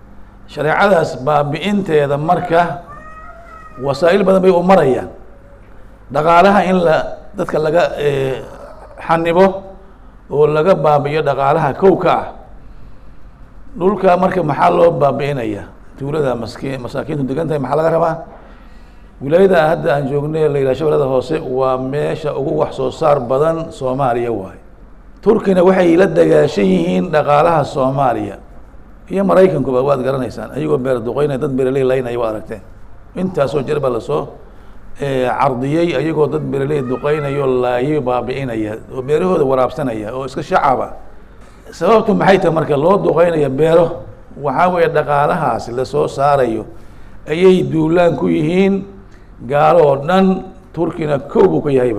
shareecadaas baabi'inteeda marka wasaa'il badan bay u marayaan dhaqaalaha in la dadka laga xanibo oo laga baabi'iyo dhaqaalaha kow ka ah dhulka marka maxaa loo baabi'inaya tuulada maski masaakiintu degan tahay maxaa laga rabaa wilaayada hadda aan joognay la yidhaha shabeellada hoose waa meesha ugu wax soo saar badan soomaaliya waaye turkina waxay la dagaashan yihiin dhaqaalaha soomaaliya iyo maraykankuba waad garanaysaan ayagoo beer duqeynaya dad beeraley laynaya waad aragteen intaasoo jeer baa lasoo cardiyey ayagoo dad beeraley duqeynayo laayo baabi'inaya oo beerahooda waraabsanaya oo iska shacaba sababtu maxay tahay marka loo duqeynaya beero waxaa weeye dhaqaalahaas lasoo saarayo ayay duulaan ku yihiin gaalo oo dhan turkina kow buu ka yahayba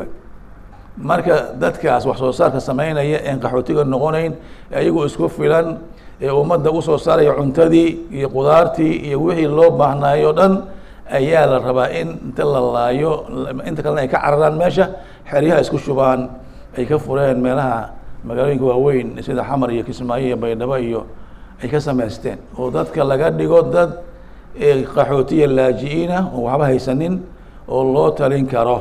marka dadkaas wax soo saarka sameynaya een qaxootiga noqonayn ayagoo isku filan ee ummadda usoo saaraya cuntadii iyo qudaartii iyo wixii loo baahnaayo o dhan ayaa la rabaa in inta la laayo inta kalena ay ka cararaan meesha xeryaha isku shubaan ay ka fureen meelaha magaalooyinka waaweyn sida xamar iyo kismaayo iyo baydhabo iyo ay ka samaysteen oo dadka laga dhigo dad qaxootiya laaji-ina oo waxba haysanin oo loo talin karo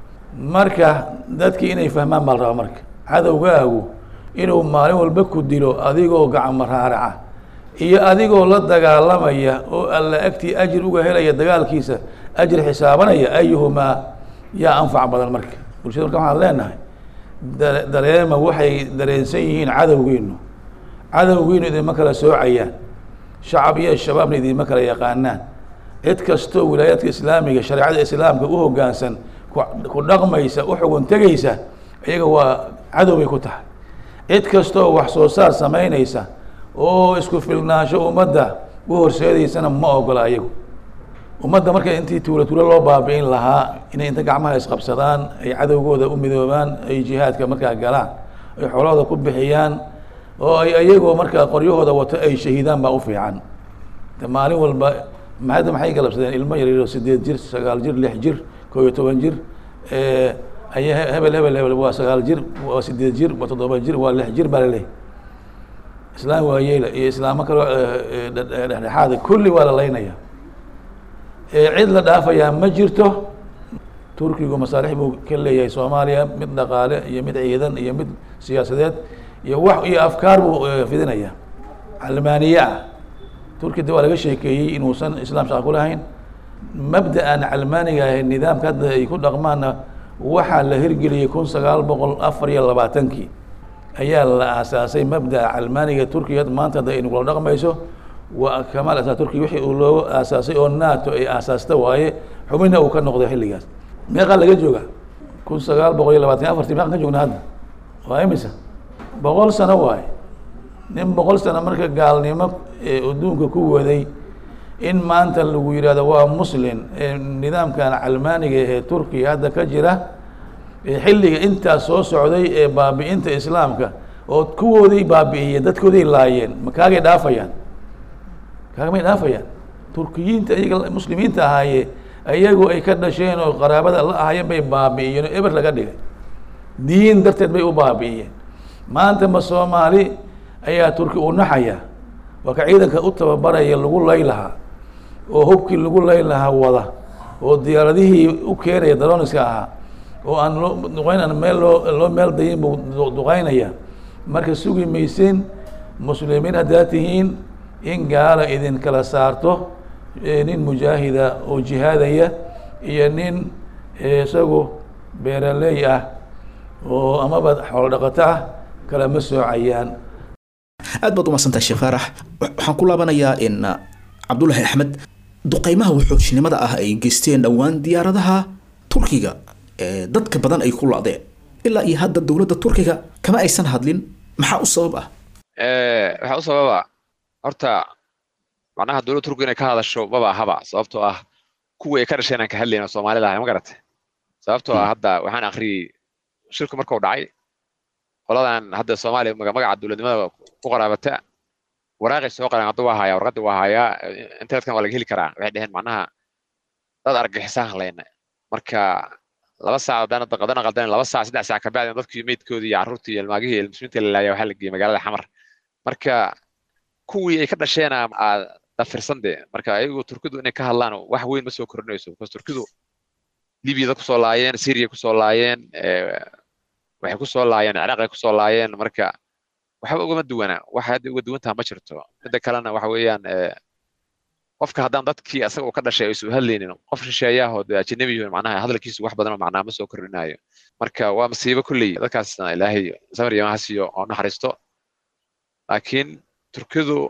marka dadkii inay fahmaan baa la rabaa marka cadowgaagu inuu maalin walba ku dilo adigoo gacmo raaraca iyo adigoo la dagaalamaya oo alla agtii ajir uga helaya dagaalkiisa ajir xisaabanaya ayuhumaa yaa anfac badan marka bulshada marka waxaan leenahay dareema waxay dareensan yihiin cadowgiinu cadowgiinu idinma kala soocayaan shacab iyo shabaabna idinma kala yaqaanaan cid kastoo wilaayaadka islaamiga shareecada islaamka u hoggaansan ku dhaqmaysa u xugun tegaysa iyaga waa cadow bay ku tahay cid kastoo wax soo saar samaynaysa oo isku filnaansho ummadda u horseedaysana ma ogola ayagu ummadda marka intii tuulo tuulo loo baabi'in lahaa inay inta gacmaha isqabsadaan ay cadowgooda u midoobaan ay jihaadka markaa galaan ay xoolahooda ku bixiyaan oo ay ayagoo markaa qoryahooda wato ay shahiidaan baa u fiican maalin walba mahadda maxay galabsadeen ilmo yaryaro sideed jir sagaal jir lix jir koo iyo toban jir aya hebel hebel hebel waa sagaal jir waa sideed jir waa toddoba jir waa lix jir baa laleeyahy islaam waayeela iyo islaamo kaloo dhexdhexaada kulli waa la laynaya cid la dhaafayaa ma jirto turkigu masaalix buu ka leeyahay soomaaliya mid dhaqaale iyo mid ciidan iyo mid siyaasadeed iyo wax iyo afkaar buu fidinaya calmaaniye ah turki de waa laga sheekeeyey inuusan islaam shaqa ku lahayn mabda-an calmaaniga ahe nidaamka hadda ay ku dhaqmaanna waxaa la hirgeliyey kun sagaal boqol afar iyo labaatankii ayaa la aasaasay mabda'a calmaaniga turkiga maanta hadda aynu kula dhaqmayso waa kamaal asaa turkiya wixii uu loo aasaasay oo nato ay aasaasta waaye xubinna uu ka noqday xilligaas meeqaa laga jooga kun sagaal boqol iyo labaatan afartii meeqan ka joogna hadda waa imisa boqol sano waaye nin boqol sano marka gaalnimo adduunka ku waday in maanta lagu yihahdo waa muslin nidaamkan calmaaniga ee turkiya hadda ka jira xilliga intaas soo socday ee baabi'inta islaamka oo kuwoodii baabi'iyeen dadkoodii laayeen ma kaagay dhaafayaan kaagamay dhaafayaan turkiyiinta iyaga muslimiinta ahaaye iyagu ay ka dhasheen oo qaraabada la ahayeen bay baabi'iyeen oo eber laga dhigay diin darteed bay u baabi'iyeen maanta ma soomaali ayaa turki u naxaya waa ka ciidanka u tababaraya lagu lay lahaa oo hubkii lagu lay lahaa wada oo diyaaradihii u keenaya daroniska ahaa oo aan loo duqeyn aan meel loo loo meel dayin buu duqeynaya marka sugi maysin muslimiin haddaad tihiin in gaala idin kala saarto nin mujaahida oo jihaadaya iyo nin isagu beeraley ah oo amaba xoolo dhaqato ah kalama soocayaan aad baad umaadsantahay sheekh faarax waxaan ku laabanayaa in cabdullaahi axmed duqeymaha waxoojinimada ah ay geysteen dhowaan diyaaradaha turkiga ee dadka badan ay ku la-deen ilaa iyo hadda dowladda turkiga kama aysan hadlin maxaa u sabab ah waxaa u sababa horta macnaha dowladda turkiga inay ka hadasho maba ahaba sababtoo ah kuwii ay ka dhasheen aan ka hadlayno soomaalida ahay ma garate sababtoo ah hadda waxaan akhriyey shirku markuu dhacay qoladan hadda soomaaliya magaca dowladnimada ku qaraabata waraaqay soo qareen hadda waa hayaa warqadda waa hayaa internetkan waa laga heli karaa waxay dheheen macnaha dad argagixisaan hadlayna marka laba saac haddaan hadda qadana qaldan laba saac saddex saac kabacdi dadkii meydkoodii iyo carruurtii iyo ilmaagihii iyo muslimiinta la laaya waxaa la geeyey magaalada xamar marka kuwii ay ka dhasheena dafirsan dee marka ayagu turkidu inay ka hadlaan wax weyn ma soo kordhinayso because turkidu libyada kusoo laayeen syria kusoo laayeen waxay kusoo laayeen ciraaqay kusoo laayeen marka waxba ugama duwana waxa hadda uga duwantaha ma jirto midda kalena waxa weeyaan qofka haddaan dadkii asaga uu ka dhashay aysu hadlaynin qof shisheeyaahoo dee ajanabiyo macnaha hadalkiisu wax badan oo macnaha ma soo kordhinayo marka waa masiibo kulley dadkaasna ilaahay samir iyo mahasiyo oo naxariisto laakiin turkidu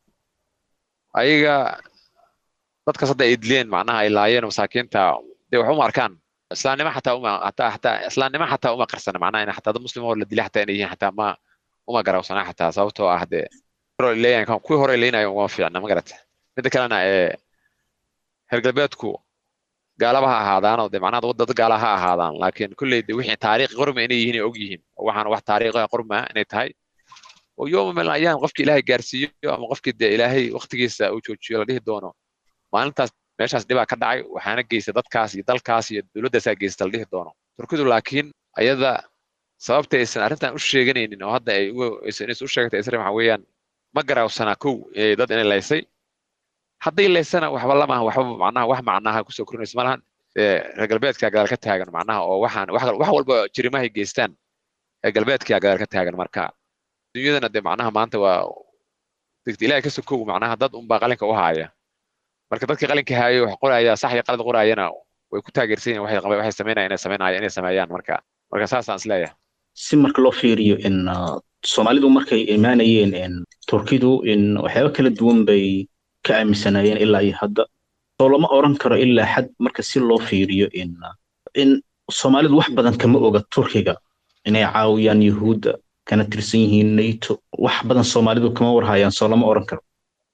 ayaga dadkaas hadda ay dileen macnaha ay laayeen masaakiinta dee wax uma arkaan islaamnimo xataa uma hataa hataa islaamnimo xataa uma qarsana macnaha in xataa dad muslim oo la dilay xataa inay yihiin xataa ma uma garawsana xataa sababtoo ah dee leeyahay kuwii hore leenayo uma fiicna ma garata midda kalena ee reer galbeedku gaalaba ha ahaadaanoo dee macnaha dad gaala ha ahaadaan laakiin kulley de wixii taariikh qorma inay yihiin ay og yihiin waxaana wax taariikha qorma inay tahay oo yooma meel ayaan qofkii ilaahay gaarsiiyo ama qofkii dee ilaahay waqtigiisa uu joojiyo la dhihi doono maalintaas meeshaas dhibaa ka dhacay waxaana geysta dadkaas iyo dalkaas iyo dowladdaasaa geysta la dhihi doono turkidu laakiin ayada sababta aysan arrintan u sheeganaynin oo hadda ay aysan u sheegatay isra waxa weeyaan ma garawsanaa kow dad inay laysay hadday laysana waxba lamaha waxba macnaha wax macnaha kusoo korinaysa malahan reer galbeedkaa gadaal ka taagan macnaha oo waxaan wax walba jirimahay geystaan reer galbeedkaa gadaal ka taagan marka dunyadana dee macnaha maanta waa ilahay ka sokow macnaha dad unbaa qalinka u haaya marka dadkii qalinka haayo wax qoraya sax iyo qalad qoraayana way ku taageersan yihin waxay waxay sameynaya inay sameynaya inay sameeyaan marka marka saasaan isleeyahay si marka loo fiiriyo in soomaalidu markay imaanayeen turkidu in waxyaaba kala duwan bay ka aaminsanaayeen ilaa iyo hadda soo lama oran karo ilaa xad marka si loo fiiriyo in in soomaalidu wax badan kama oga turkiga inay caawiyaan yuhuudda kana tirsan yihiin nato wax badan soomaalidu kama warhayaan soo lama oran karo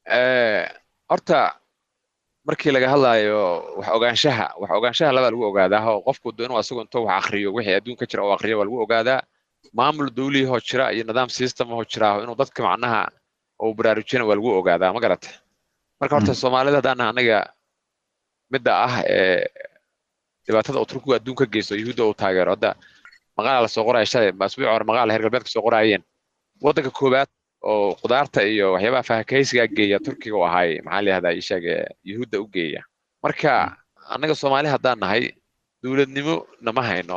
horta markii laga hadlaayo wax ogaanshaha wax ogaanshaha labaa lagu ogaadaa oo qofku do inuu asagu intuu wax akriyo wixii adduunka jira oo akriyo waa lagu ogaadaa maamul dawlihoo jira iyo nidaam systemahoo jira inuu dadka macnaha uu baraarujina waa lagu ogaadaa ma garata marka horta soomaalida haddaan anaga midda ah ee dhibaatada uu turkigu adduun ka geysto yuhuudda uu taageero hadda maqaala lasoo qoraya shalay asbuuci hore maqaala heer galbeedka soo qoraayeen waddanka koowaad oo qudaarta iyo waxyaabaha fahakaysigaa geeya turkiga u ahaay maxaa la yihahdaa ishaag yuhuudda u geeya marka annaga soomaali haddaan nahay dowladnimo nama hayno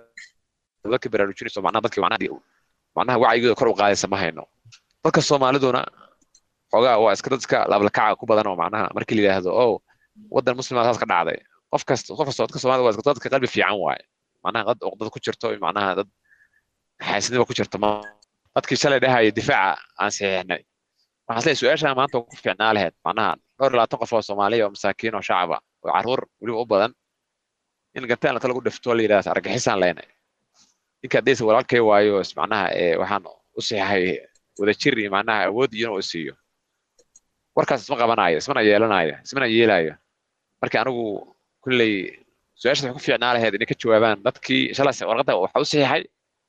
dadka baraarujinayso macnaha dadka macnaha macnaha wacyigooda kor u qaadaysa ma hayno dadka soomaaliduna xoogaa waa iska dad iska laablakaca ku badan oo macnaha markii la yidhaahdo oh waddan muslima saas ka dhacday qof kasta qof kasta dadka soomaalida waa iska dadka qalbi fiican waaye macnaha dad dad ku jirto macnaha dad xaasidnima ku jirto ma dadkii shalay dhahaya difaaca aan saxiixnay waxaan isleeyahay su-aashaan maanta ku fiicnaa lahayd macnaha dhowr iyo labaatan qof oo soomaaliya oo masaakiin oo shacaba oo carruur weliba u badan in gantaan lata lagu dhifto la yidhahda argixisaan leynay ninka haddaysa walaalkay waayo macnaha waxaan u saxiixay wadajir iyo macnaha awood iyo inuu isiiyo warkaas isma qabanayo ismana yeelanayo ismana yeelayo marka anigu kulley su-aashaas waxay ku fiicnaa lahayd inay ka jawaabaan dadkii shalas warqadda waxa u saxiixay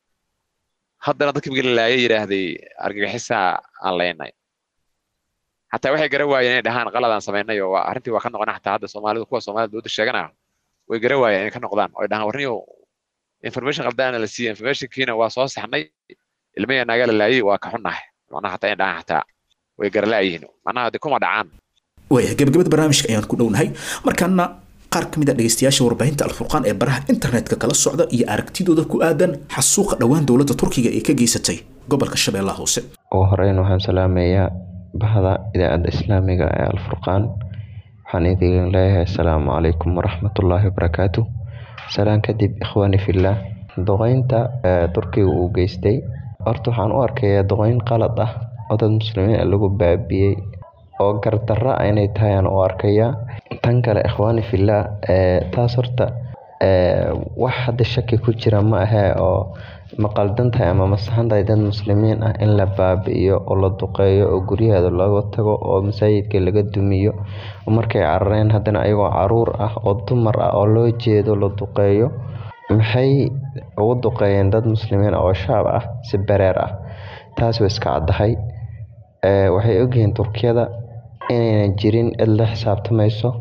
haddana dadkii markii la laayay yidhaahday argagixisaa aan leynay xataa waxay gara waayeen inay dhahaan qaladaan samaynay oo arrintii waa ka noqona xataa hadda soomaalidu kuwa soomaalida dowladda sheeganaya way gara waayeen inay ka noqdaan oo ay dhahaan warniyo information qaldaana la siiyey informationkiina waa soo saxnay ilmaya naaga la laayay waa ka xunnahay macnaha xataa inay dhahaan xataa way garalaayihiin macnaha de kuma dhacaan waaya gebagabada barnaamijka ayaan ku dhownahay markaana qaar ka mid a dhegeystayaasha warbaahinta alfurqaan ee baraha internetka kala socda iyo aragtidooda ku aadan xasuuqa dhowaan dowladda turkiga ee ka geysatay gobolka shabeellaha hoose ugu horeyn waxaan salaamayaa bahda idaacadda islaamiga ee alfurqaan waxaan idin leeyahay asalaamu calaykum waraxmatullaahi wabarakaatu salaan kadib ikhwaani fillah duqeynta turkiga uu geystay horta waxaan u arkayaa duqeyn qalad ah oo dad muslimiin lagu baabiyey oo gardarra inay tahay aan u arkayaa tan kale ikhwaani fillah taas horta wax hadda shaki ku jira ma ahee oo ma qaldan tahay ama ma saxan tahay dad muslimiin ah in la baabi'iyo oo la duqeeyo oo guryaheeda looga tago oo masaajidka laga dumiyo markay carareen haddana ayagoo caruur ah oo dumar ah oo loo jeedo la duqeeyo maxay ugu duqeeyeen dad muslimiin oo shaab ah si bareer ah taas way iska caddahay waxay ogyihiin turkiyada inaynan jirin cid la xisaabtamayso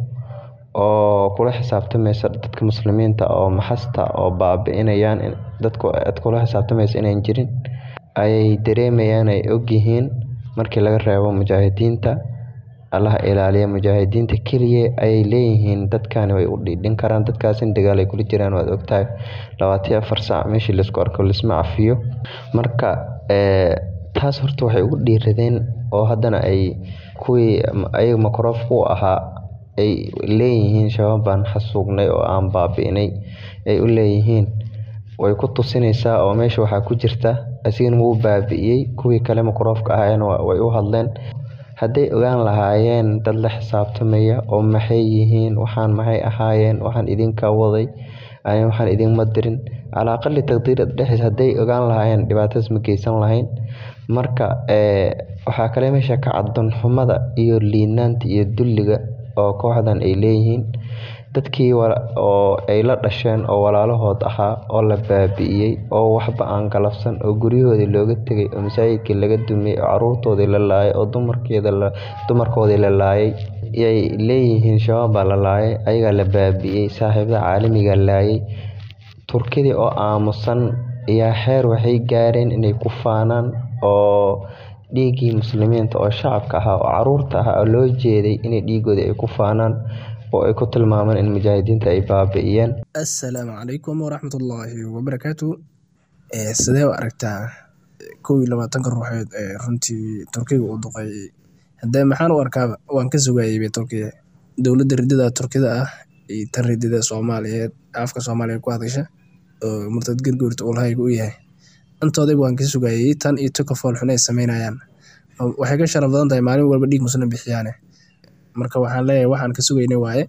oo kula xisaabtamaysa dadka muslimiinta oo maxasta oo baabi'inayaan dadku cid kula xisaabtamaysa inayn jirin ayay dareemayaan ay ogyihiin markii laga reebo mujaahidiinta allaha ilaaliya mujaahidiinta keliya ayay leeyihiin dadkani way u dhiidhin karaan dadkaasina dagaal ay kula jiraan waad ogtahay labaatan iyo afar saac meeshii laisku arko laisma cafiyo marka taas horta waxay ugu dhiiradeen oo haddana ay kuwii ayaga makroofka u ahaa ay leeyihiin shabaab baan xasuugnay oo aan baabi'inay ay u leeyihiin way ku tusinaysaa oo meesha waxaa ku jirta asigana wuu baabi'iyey kuwii kale makroofka ahaayeen way u hadleen hadday ogaan lahaayeen dad la xisaabtamaya oo maxay yihiin waxaan maxay ahaayeen waxaan idinka waday ani waxaan idinma dirin calaa aqali taqdiir dhexdiis hadday ogaan lahaayeen dhibaatadaas ma geysan lahayn marka waxaa kale meesha ka caddoon xumada iyo liinaanta iyo dulliga oo kooxdan ay leeyihiin dadkii oo ay la dhasheen oo walaalahood ahaa oo la baabi'iyey oo waxba aan galabsan oo guryahoodii looga tegay oo masaajidkii laga dumiyey oo caruurtoodii la laayay oo dumarkoodii la laayay yay leeyihiin shabaab baa la laayay ayagaa la baabi'iyey saaxiibada caalamiga laayay turkidii oo aamusan ayaa xeer waxay gaareen inay ku faanaan oo dhiiggii muslimiinta oo shacabka ahaa oo caruurta ahaa oo loo jeeday inay dhiigoodii ay ku faanaan oo ay ku tilmaamaan in mujaahidiinta ay baabi'iyeen assalaamu calaykum waraxmatullaahi wabarakaatu sidee u aragtaa kow iyo labaatanka ruuxeed ee runtii turkiga uu duqeeyey haddee maxaan u arkaaba waan ka sugaayeyba turkiya dowladda ridada turkida ah iyo tan ridada soomaaliyeed afka soomaaliya ku hadasha oo murtad gargoorta ulhayga u yahay intoodayba waan ka sugaayey tan iyo tuka foolxun ay sameynayaan waxay ka sharaf badan tahay maalin walba dhiig muslim bixiyaane marka waxaan leeyahay waxaan ka sugaynay waaye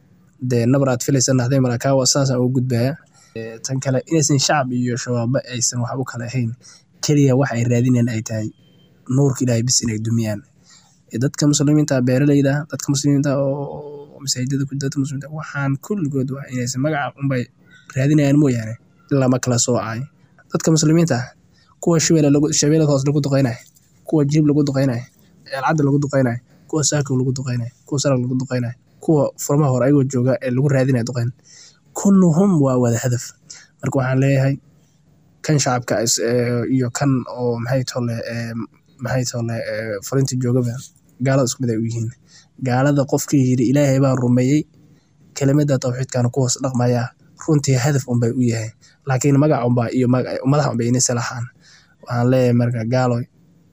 dee nabar aad filaysa nahday malakaawa saasaan ugu gudbaya tan kale inaysan shacab iyo shabaaba aysan wax u kala ahayn keliya wax ay raadinayaan ay tahay nuurka ilaahay bis inay dumiyaan dadka muslimiinta beeralayda dadka muslimiinta oo masaajidada ku dadka muslimiinta waxaan kulligood waa inaysan magaca unbay raadinayaan mooyaane ilaa ma kala soocay dadka muslimiinta kuwa shabeelle lagu shabeelle hoos lagu duqeynayo kuwa jib lagu duqeynayo eelcadda lagu duqeynayo kuwa saakow lagu duqeynayo kuwa sarag lagu duqeynayo kuwa furmaha hore ayagoo jooga ee lagu raadinayo duqeyn kulluhum waa wada hadaf marka waxaan leeyahay kan shacabka iyo kan oo maxay tole maxay tole furinta joogaba gaalada isku mid ay u yihiin gaalada qofkii yidhi ilaahay baan rumeeyey kelimada tawxiidkana ku hoos dhaqmaya runtii hadaf unbay u yahay laakiin magac unbaa iyo madax unbay inay salaxaan waxaan leeyahay marka gaaloy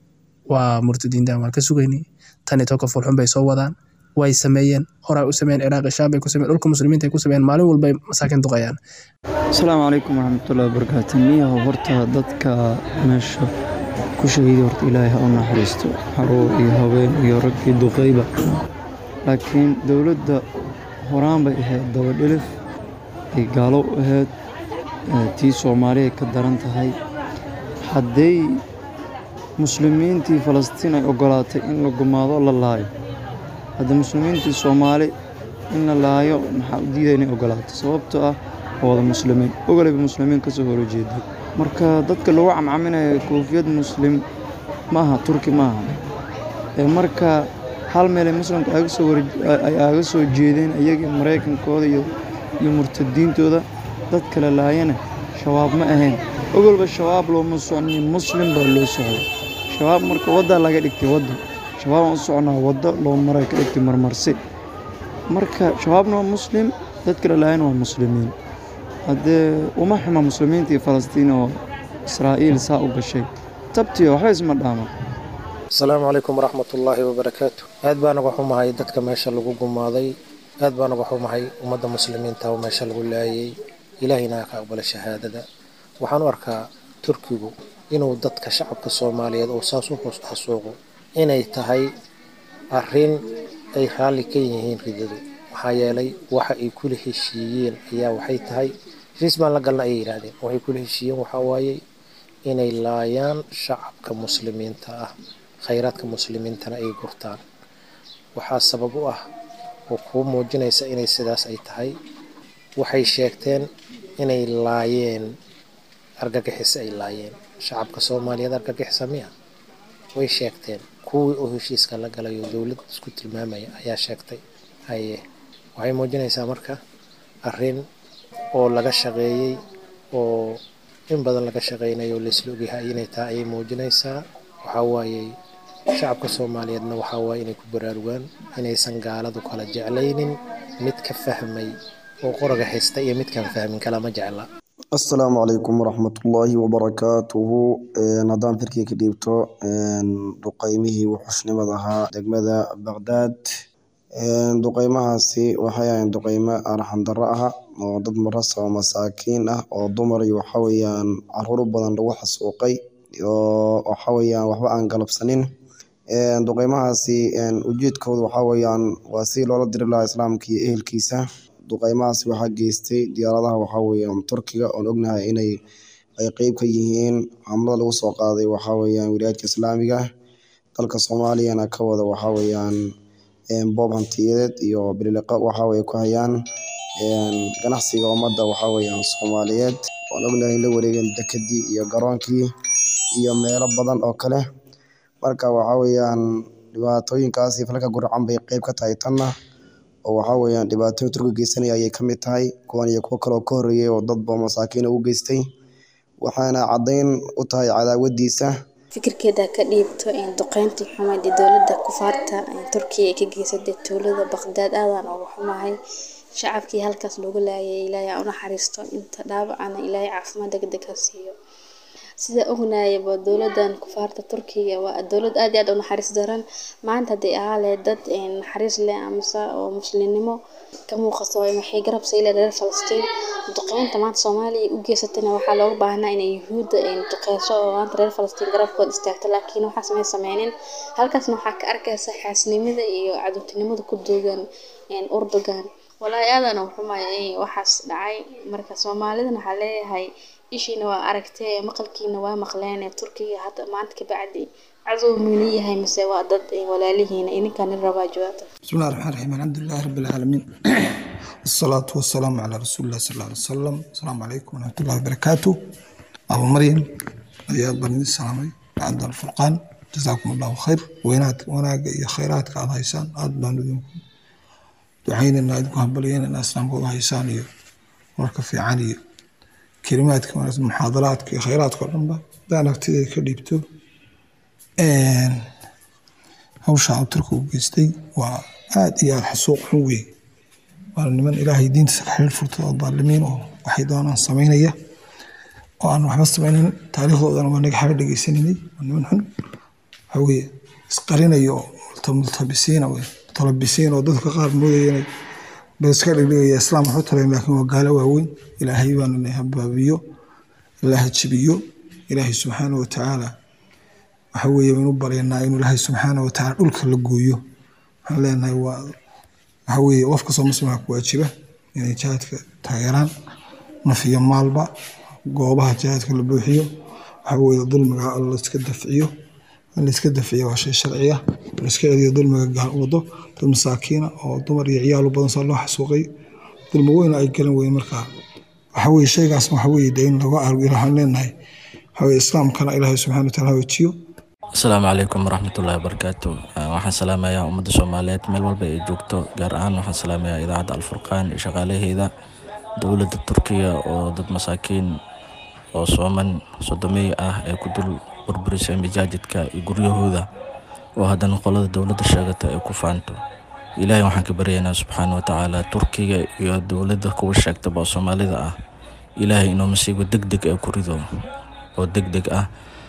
waa murtadiintan waan ka sugaynay tan iyo toka fulxun bay soo wadaan way sameeyeen horaa u sameeyeen ciraaq shaam bay ku sameeyeen dhulka muslimiinta ay ku sameeyeen maalin walbay masaakiin duqayaan asalaamu calaykum waraxmatullahi wabarakaatu niyaha horta dadka meesha ku shahiiday horta ilaahay ha u naxariisto xaruur iyo haween iyo rag iyo duqayba laakiin dowladda horaan bay ahayd dabadhilif ay gaalo u ahayd tii soomaali ay ka daran tahay hadday muslimiintii falastiin ay ogolaatay in la gumaado la laayo hadda muslimiintii soomaali in la laayo maxaa u diidaya inay ogolaato sababtoo ah waa wada muslimiin ogoleyba muslimiin ka soo horjeeday marka dadka lagu camcaminayo koofiyad muslim maaha turki maaha ee marka hal meelay muslimka ay aaga soo jeedeen iyagii maraykankooda iyo murtadiintooda dad kale laayana shabaab ma ahayn ogolba shabaab looma socnin muslim baa loo socday shabaab marka waddaa laga dhigtay wadda shabaabaan u soconaa waddo loo maray ka dhigtay marmarsi marka shabaabna waa muslim dad kale laayana waa muslimiin haddee uma xuma muslimiinta iyo falastiin oo israa'iil saa u gashay tabtiyo waxba isma dhaama asalaamu calaykum waraxmatullaahi wabarakaatu aad baan uga xumahay dadka meesha lagu gumaaday aad baan uga xumahay ummadda muslimiinta oo meesha lagu laayay ilaahayna ka aqbala shahaadada waxaan u arkaa turkigu inuu dadka shacabka soomaaliyeed oo saas u hoos xasuuqo inay tahay arrin ay raalli ka yihiin ridadu maxaa yeelay waxa ay kula heshiiyeen ayaa waxay tahay heshiis baan la galna ayay yidhaahdeen waxay kula heshiiyeen waxaa waayey inay laayaan shacabka muslimiinta ah khayraadka muslimiintana ay gurtaan waxaa sabab u ah oo kuu muujinaysa inay sidaas ay tahay waxay sheegteen inay laayeen argagixis ay laayeen shacabka soomaaliyeed argagixisa miya way sheegteen kuwii oo heshiiska la galayo dowlad isku tilmaamaya ayaa sheegtay haye waxay muujinaysaa marka arrin oo laga shaqeeyey oo in badan laga shaqeynayo laisla ogyahay inay tahay ayay muujinaysaa waxaa waayey shacabka soomaaliyeedna waxaa waaye inay ku baraarugaan inaysan gaaladu kala jeclaynin mid ka fahmay oo qoraga haysta iyo midkaan fahmin kalama jecla asalaamu calaykum waraxmatullaahi wabarakaatuhu haddaan firkii ka dhiibto duqeymihii wuxushnimada ahaa degmada baqdaad duqeymahaasi waxay ahayn duqeymo arxandaro ah oo dad marasa oo masaakiin ah oo dumar iyo waxaweyaan caruur badan lagu xasuuqay oo waxaweyaan waxba aan galabsanin duqeymahaasi ujeedkooda waxaweyaan waa si loola diri lahaa islaamka iyo ehelkiisa duqeymahaasi waxaa geystay diyaaradaha waxaweyaan turkiga oon ognahay inay ay qeyb ka yihiin hamlada lagu soo qaaday waxaweyaan wilaayadka islaamiga dalka soomaaliyana ka wada waxaweyaan boob hantiyadeed iyo bililiqo waxaweye ku hayaan ganacsiga ummadda waxaweyaan soomaaliyeed oon ognahay in la wareegeen dekedii iyo garoonkii iyo meelo badan oo kale marka waxaweyaan dhibaatooyinkaasi falka gurcan bay qeyb ka tahay tanna oo waxaweyaan dhibaatooyin turkiga geysanaya ayay ka mid tahay kuwan iyo kuwo kale oo ka horreeyay oo dadba masaakiina u geystay waxaana caddayn u tahay cadaawadiisa fikirkeeda ka dhiibto duqeyntii xumayd ee dowladda kufaarta turkiya ay ka geysatay tuulada baqdaad aadan ugu xumahay shacabkii halkaas loogu laayay ilaahay u naxariisto inta dhaawacana ilaahay caafimaad degdeg ha siiyo sida ognayaba dowladan kufaarta turkiga waa dowlad aad iyo aad u naxariis daran maanta hadday ahaa lahayd dad naxariis leh amase oo muslimnimo ka muuqato waxay garab sayleen reer falastiin duqeynta maanta soomaaliya u geysatayna waxaa looga baahnaa inay yuhuudda duqeyso oo maanta reer falastiin garabkooda istaagto laakiin waxaas may sameynin halkaasna waxaa ka arkaysa xaasnimada iyo cadowtinimada ku duugan urdugan walaahi aadan u xumay waxaas dhacay marka soomaalidana waxaa leeyahay ishiina waa aragtee maqalkiina waa maqleen turkiga hadda maanta ka bacdi cadow miyuu yahay mise waa dad walaalihiina idinkaan rabaa jawaabta بسم الله الرحمن الرحيم الحمد لله رب العالمين الصلاة والسلام على رسول الله صلى الله عليه وسلم السلام عليكم ورحمة الله وبركاته أبو مريم رياض بن السلامي عبد الفرقان جزاكم الله خير وينات وناق يا خيرات قاعد هيسان أد بان دعينا إن أدكم هبليين إن أسلام قوة هيسان وركب في عانية كلمات كمان محاضرات خيرات كلهم دانا تيجي كليبتو hawsha turka u geystay waa aad iyo aad xasuuq xun weyn waana niman ilaahay diintiisa ka xiriir furtay oo daalimiin oo waxay doonaan samaynaya oo aan waxba samaynin taariikhdoodana waa naga xaba dhegeysanaynay waa niman xun waxa weeye isqarinaya oo multabisiina wey mutalabisiin oo dadka qaar moodaya inay bal iska dhigdhigaya islaam waxu tarayn laakiin waa gaalo waaweyn ilaahay baana na habaabiyo ilaaha jibiyo ilaahay subxaana wa tacaala waxa weeye baynu baryaynaa inuu ilaahay subxaana wa tacaala dhulka la gooyo waxaan leenahay waa waxa weeye qof kastoo muslimka ku waajiba inay jihaadka taageeraan naf iyo maalba goobaha jihaadka la buuxiyo waxa weeye dulmiga la iska dafciyo in la iska dafciyo waa shay sharci ah la iska celiyo dulmiga gaal wado dad masaakiina oo dumar iyo ciyaal u badan saa loo xasuuqay dulmi weyn ay galan weeye markaa waxa weeye shaygaas waxa weeye dee in laga argo waxaan leenahay waxa weeye islaamkana ilaahay subxaana wa tacaala hawaajiyo asalaamu calaykum waraxmatullaahi wabarakaatu waxaan salaamayaa ummadda soomaaliyeed meel walba ay joogto gaar ahaan waxaan salaamayaa idaacadda alfurqaan iyo shaqaalaheeda dowladda turkiga oo dad masaakiin oo sooman sodomey ah ee ku dul burburisay majaajidka iyo guryahooda oo haddana qolada dowladda sheegata ay ku faanto ilaahay waxaan ka baryaynaa subxaana wa tacaala turkiga iyo dowladda kuwa sheegtaba oo soomaalida ah ilaahay inuu masiibo deg deg ee ku rido oo deg deg ah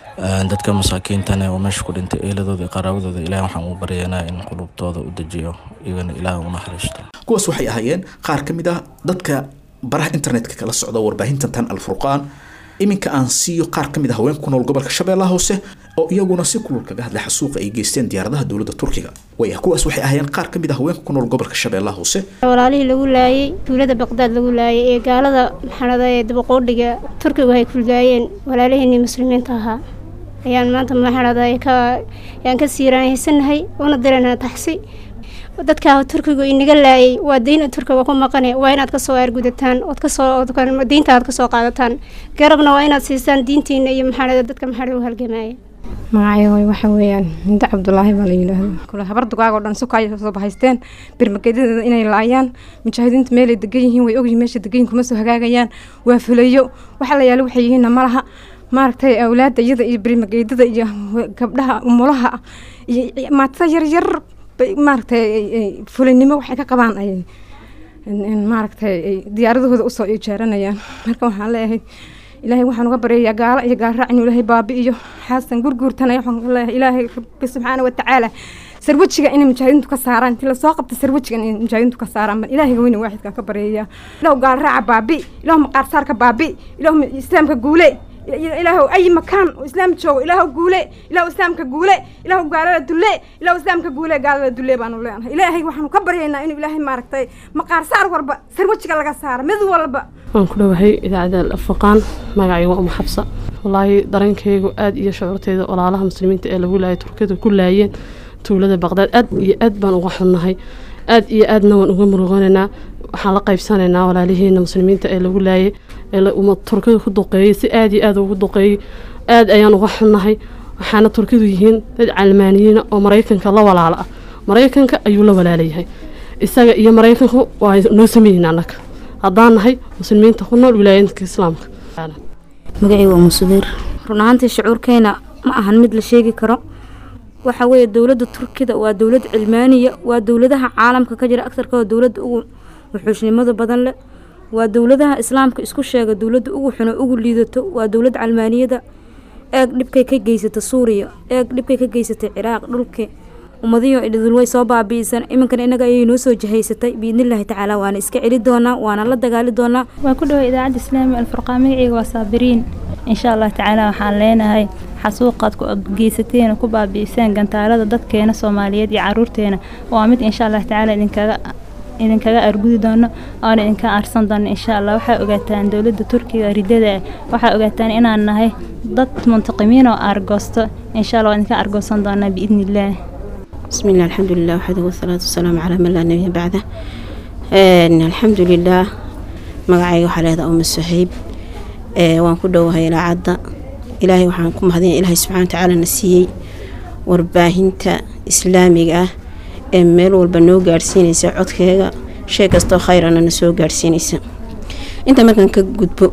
dadka masaakiintana oo meesha ku dhintay eeladooda iyo qaraawadooda ilaah waxaan u baryaynaa in qulubtooda u dejiyo iyagana ilaah u naxariisto kuwaas waxay ahaayeen qaar ka mid ah dadka baraha internetka kala socda warbaahinta tan alfurqaan iminka aan siiyo qaar ka mid ah haweenka ku nool gobolka shabeellaha hoose oo iyaguna si kulul kaga hadlay xasuuqa ay geysteen diyaaradaha dowladda turkiga way kuwaas waxay ahaayeen qaar ka mid ah haweenka ku nool gobolka shabeellaha hoose walaalihii lagu laayay tuulada baqdaad lagu laayay ee gaalada maxanada ee dabaqoodhiga turkigu ay kuldaayeen walaaliheenii muslimiinta ahaa ayaan maanta maxanada ayaan ka siiraanhaysanahay una dirana taxsi dadka turkigu inaga laayay waa diin turkiga ku maqane waa inaad kasoo aargudataan ood kasoo diinta aad kasoo qaadataan garabna waa inaad siisaan diintiina iyo maxaa dadka maxaa u halgamaya magacayooy waxa weeyaan hinda cabdulaahi baa la yidhaahdo kule habar dugaag oo dhan suka ay soo bahaysteen birmageedadeeda inay laayaan mujaahidiinta meelay degan yihiin way ogyihiin meesha degan yihiin kuma soo hagaagayaan waa fulayo waxa la yaala waxay yihiinna ma laha maaragtay awlaadda iyada iyo berimageydada iyo gabdhaha umulaha iyo maatada yaryar bay maaragtay fulinimo waxay ka qabaan ay maaragtay diyaaradahooda usoo ijaaranayaan marka waxaan leeyahay ilaahay waxaan uga baryayaa gaalo iyo gaalraac inuu ilaahay baabi iyo xaasan gurguurtanaya waxaan leeyahay ilaahay rabbi subxaana watacaala sarwajiga inay mujaahidiintu ka saaraan intii lasoo qabta sarwajiga inay mujaahidiintu ka saaraan bal ilaahiga weyne waaxidkaan ka baryayaa ilahu gaalraaca baabi ilahu maqaarsaarka baabi ilahu islaamka guule ilaahu ay makaan oo islaam joogo ilaahu guule ilaahu islaamka guule ilaahu gaalada dulle ilaahu islaamka guule gaalada dulle baanu leenahay ilaahay waxaanu ka baryaynaa inuu ilaahay maaragtay maqaarsaar walba sarwajiga laga saaro mid walba waan ku dhowahay idaacadda alfurqaan magacayga uma xabsa wallaahi dareenkaygu aad iyo shucuurteyda walaalaha muslimiinta ee lagu laayay turkiyada ku laayeen tuulada baqdaad aad iyo aad baan uga xunnahay aad iyo aadna waan uga muruqanaynaa waxaan la qaybsanaynaa walaalihiina muslimiinta ee lagu laayay ee turkida ku duqeeyey si aad iyo aad ugu duqeeyey aad ayaan uga xunnahay waxaana turkidu yihiin dad calmaaniyiina oo maraykanka la walaalo ah maraykanka ayuu la walaalayahay isaga iyo maraykanku waa noo sameeyeen annaga haddaan nahay muslimiinta ku nool wilaayadka islaamka magacii waa musudiir run ahaantii shucuurkeena ma ahan mid la sheegi karo waxa weeye dowladda turkida waa dowlad cilmaaniya waa dowladaha caalamka ka jira agtarkooda dowladda ugu wuxuushnimada badan leh waa dowladaha islaamka isku sheega dowladda ugu xuno ugu liidato waa dowlad calmaaniyada eeg dhibkay ka geysata suuriya eeg dhibkay ka geysatay ciraaq dhulkii ummadiyo idil way soo baabi'isan iminkana innaga ayay noo soo jahaysatay biidnillaahi tacaala waana iska celi doonaa waana la dagaali doonaa waa ku dhaway idaacadda islaamiga alfurqaan magaceyga waa saabiriin insha allah tacaala waxaan leenahay xasuuqaad ku geysateen ku baabi'iseen gantaalada dadkeena soomaaliyeed iyo caruurteena waa mid insha allah tacaala idinkaga idinkaga argudi doono oona idinka aarsan doono insha allah waxaa ogaataan dowladda turkiga ridada waxaa ogaataan inaan nahay dad muntaqimiin oo aargoosto insha allah waa idinka aargoosan doonaa biidni illaah بسم الله الحمد لله وحده والصلاة والسلام على من لا نبي بعده الحمد لله magacayga waxaa leedaha uma saxiib waan ku dhowahay ilaacadda ilaahay waxaan ku mahadin ilaahay subxana watacaala na siiyey warbaahinta islaamiga ah ee meel walba noo gaadhsiinaysa codkeega shay kastoo khayrana na soo gaadhsiinaysa inta markaan ka gudbo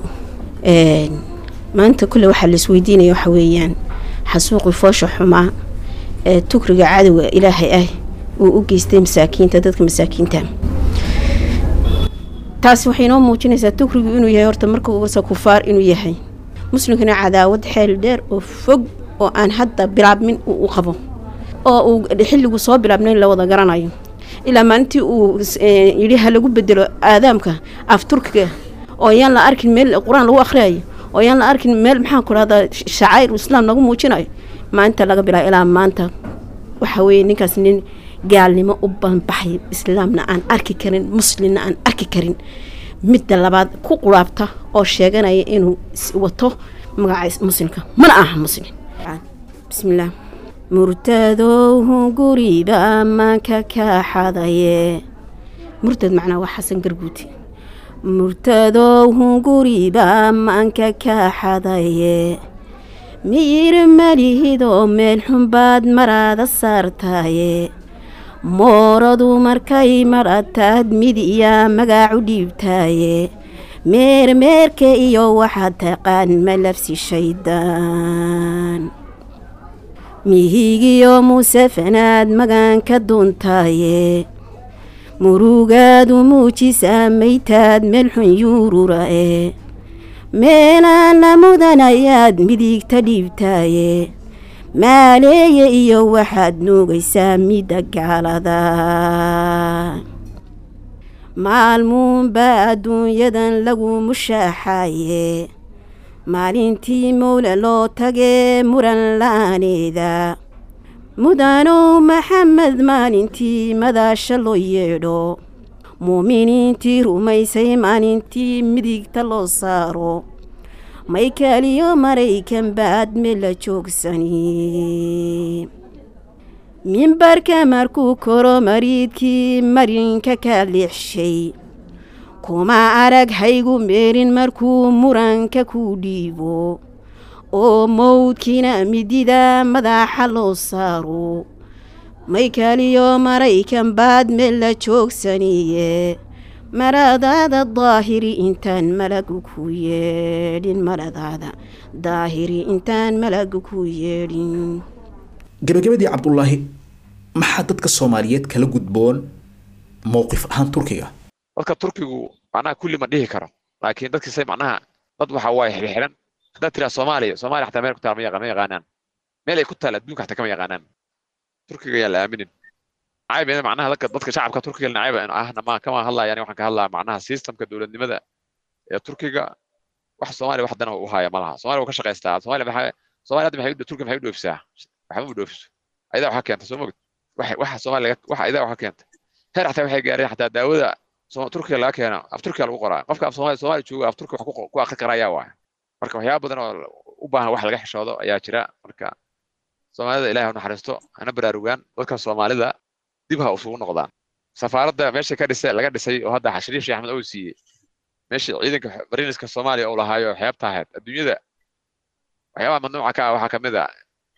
maanta kule waxaa laisweydiinaya waxa weeyaan xasuuqi foosha xumaa ee tukriga cadowga ilaahay ah uu u geystay masaakiinta dadka masaakiinta taasi waxay noo muujinaysaa tukrigu inuu yahay horta marka ugusa kufaar inuu yahay muslimkana cadaawad xeel dheer oo fog oo aan hadda bilaabmin uu u qabo oo uu xilligu soo bilaabnayn la wada garanayo ilaa maalintii uu yidhi ha lagu bedelo aadaamka af turkiga oo yaan la arkin meel qur-aan lagu akhriyayo oo yaan la arkin meel maxaan ku dhahdaa shacair islaam lagu muujinayo maalinta laga bilaabo ilaa maanta waxa weeye ninkaas nin gaalnimo u banbaxay islaamna aan arki karin muslimna aan arki karin midda labaad ku quraabta oo sheeganaya inuu wato magaca muslimka mana aha muslim bismillaah murtadowhu guriba maanka ka xadaye murtad macnaa waa xasan garguuti murtadowhu guriba maanka ka xadaye miyir malihidoo meel xunbaad maraada saartaaye mooradu markay marataad midiyaa magaacu dhiibtaaye meermeerka iyo waxaad taqaan malabsi shaydaan mihigiyo muusefanaad magaanka duuntaaye murugaadu muujisaa maytaad meel xun yuururae meelaana mudanayaad midigta dhiibtaaye maaleeye iyo waxaad nuugaysaa midda gaalada maalmuunbaa adduunyadan lagu mushaaxaye maalintii mowle loo tagee muran la-aaneeda mudanow maxamed maalintii madaasha loo yeedho muuminiintii rumaysay maalintii midigta loo saaro maykaaliyo maraykan baad mela joogsani mimbarka markuu koro mariidkii marinka ka leexshay kuma arag haygu meerin markuu muranka ku dhiibo oo mowdkiina midida madaxa loo saaro maykaaliyo maraykan baad mela joogsaniye maradaada daahiri intaan malagu ku yeedhin maradaada daahiri intaan malagu ku yeedhin gabagabadii cabdulaahi maxaa dadka soomaaliyeed kala gudboon mowqif ahaan turkiga dadka turkigu macnaha kulli ma dhihi karo laakiin dadkiisa macnaha dad waxa waaye xirxiran haddaad tiraa soomaaliya soomaaliya xataa meel ku taal ma yaqa- ma yaqaanaan meel ay ku taal adduunka xataa kama yaqaanaan turkiga ayaan la aaminin nacayb ina macnaha dadka dadka shacabka turkiga nacayb ahna ma kama hadlaya ani waxaan ka hadlaya macnaha systemka dowladnimada ee turkiga wax soomaaliya wax dana u haya ma laha soomaaliya wuu ka shaqaystaa soomaaliya maxaa soomaaliya hadda maxay u- turkiga maxay u dhoofisaa waxba u dhoofiso ayadaa waxaa keenta soo mogid waxa waxa soomaaliya laga- waxa ayadaa waxaa keenta heer xataa waxay gaareen xataa daawada Sooma- turkiga laga keeno af turkiga lagu qoraa qofka af soomaaliya soomaaliya jooga af turkiga wax ku qo- ku akhri kara ayaa waaya marka waxyaaba badan oo u baahan wax laga xishoodo ayaa jira marka soomaalida ilaahay ha u naxariisto hana baraarugaan dadka soomaalida dib ha isugu noqdaan safaaradda meesha ka dhisay laga dhisay oo hadda xashariif sheekh axmed uu siiyey meesha ciidanka mariniska soomaaliya uu lahaayo xeebta ahayd adduunyada waxyaabaha mamnuuca ka ah waxaa kamid a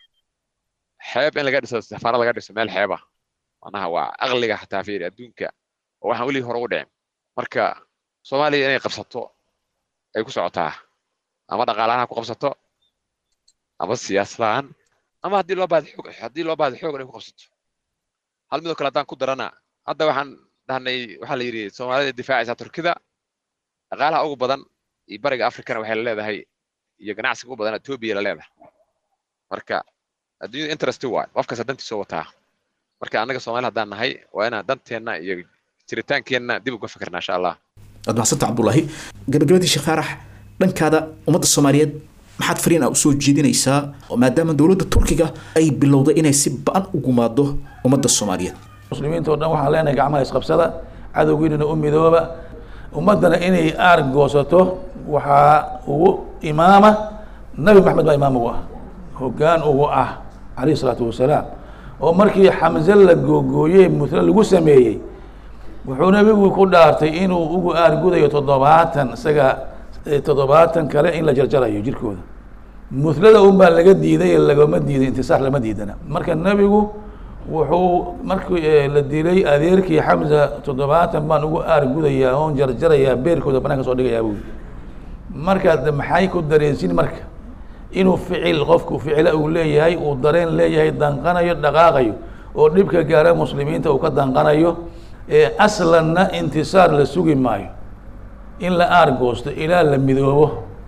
xeeb in laga dhiso safaarad laga dhiso meel xeeb ah macnaha waa aqliga xataa fiiri adduunka oo waxaan weligii hore ugu dhicin marka soomaaliya inay qabsato ay ku socotaa ama dhaqaalahaan ha ku qabsato ama siyaasad ahaan ama haddii loo baahdo xoog haddii loo baahdo xoog inay ku qabsato hal midoo kale haddaan ku darana hadda waxaan dhahnay waxaa la yidhi soomaalida difaacaysaa turkida dhaqaalaha ugu badan iyo bariga afrikana waxay la leedahay iyo ganacsiga ugu badan etoobiya la leedahay marka adduunyada interest waay qof kasta dantiisa u wataa marka annaga soomaali haddaan nahay waa inaan danteenna iyo jiritaankeenna dib uga fikirna insha allah waad mahadsanta cabdulaahi gabagabadii sheekh faarax dhankaada ummadda soomaaliyeed maxaad fariin ah usoo jeedinaysaa oo maadaama dowladda turkiga ay bilowday inay si ba-an u gumaado ummadda soomaaliyeed muslimiinta oo dhan waxaan leenahay gacmaha isqabsada cadowgiinana u midooba ummaddana inay aar goosato waxaa ugu imaama nabi maxamed baa imaam ugu ah hoggaan ugu ah calayhi salaatu wasalaam oo markii xamse la googooyey mutla lagu sameeyey wuxuu nabigu ku dhaartay inuu ugu aargudayo toddobaatan isaga eh, toddobaatan kale in la jarjarayo jirkooda mutlada un baa laga diiday lagama diiday intisaar lama diidana marka nebigu wuxuu markii eh, la dilay adeerkii xamsa toddobaatan baan ugu aargudayaa oon jarjarayaa beerkooda banaanka soo dhigayaa buu yidhi marka de maxay ku dareensin marka inuu ficil qofku ficila uu leeyahay uu dareen leeyahay danqanayo dhaqaaqayo oo dhibka gaara muslimiinta uu ka danqanayo ee aslanna intisaar la sugi maayo in la aargoosto ilaa la midoobo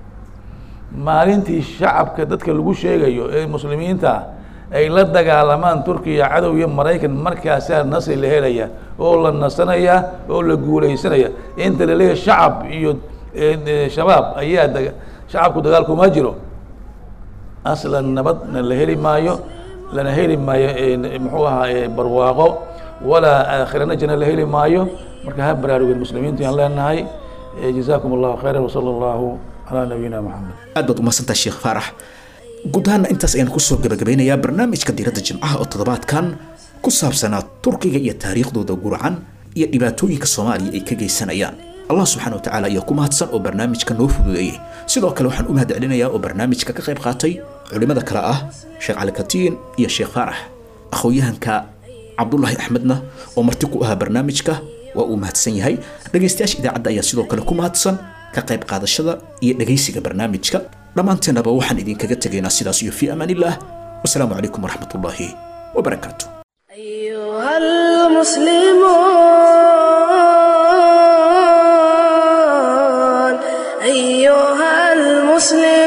maalintii shacabka dadka lagu sheegayo ee muslimiinta ay la dagaalamaan turkiya cadow iyo maraykan markaasaa nasri la helaya oo la nasanaya oo la guuleysanaya inta la leeyahay shacab iyo eh, eh, shabaab ayaa daga shacabku dagaal kuma jiro aslan nabadna la heli maayo lana heli maayo eh, muxuu ahaa eh, barwaaqo walaa aakhirana jana la heli maayo marka ha baraarugeen muslimiintu aan leenahay Eh, jazaakum allahu khayran wasala allahu calaa nabiyina maxamed aad baad umahadsantahay sheekh faarax guud ahaana intaas ayaan kusoo gabagabeynayaa barnaamijka diiradda jimcaha oo toddobaadkan ku saabsanaa turkiga iyo taariikhdooda gurcan iyo dhibaatooyinka soomaaliya ay ka geysanayaan allah subxaana wa tacaala ayaa ku mahadsan oo barnaamijka noo fududeeyey sidoo kale waxaan u mahad celinayaa oo barnaamijka ka qayb qaatay culimmada kale ah sheekh cali katiin iyo sheekh faarax aqoon-yahanka cabdulaahi axmedna oo marti ku ahaa barnaamijka waa uu mahadsan yahay dhegaystayaasha idaacadda ayaa sidoo kale ku mahadsan ka qayb qaadashada iyo dhegaysiga barnaamijka dhammaanteennaba waxaan idinkaga tegaynaa sidaas iyo fii amaan illah wasalaamu calaykum waraxmatullaahi wabarakaatu أيها المسلمون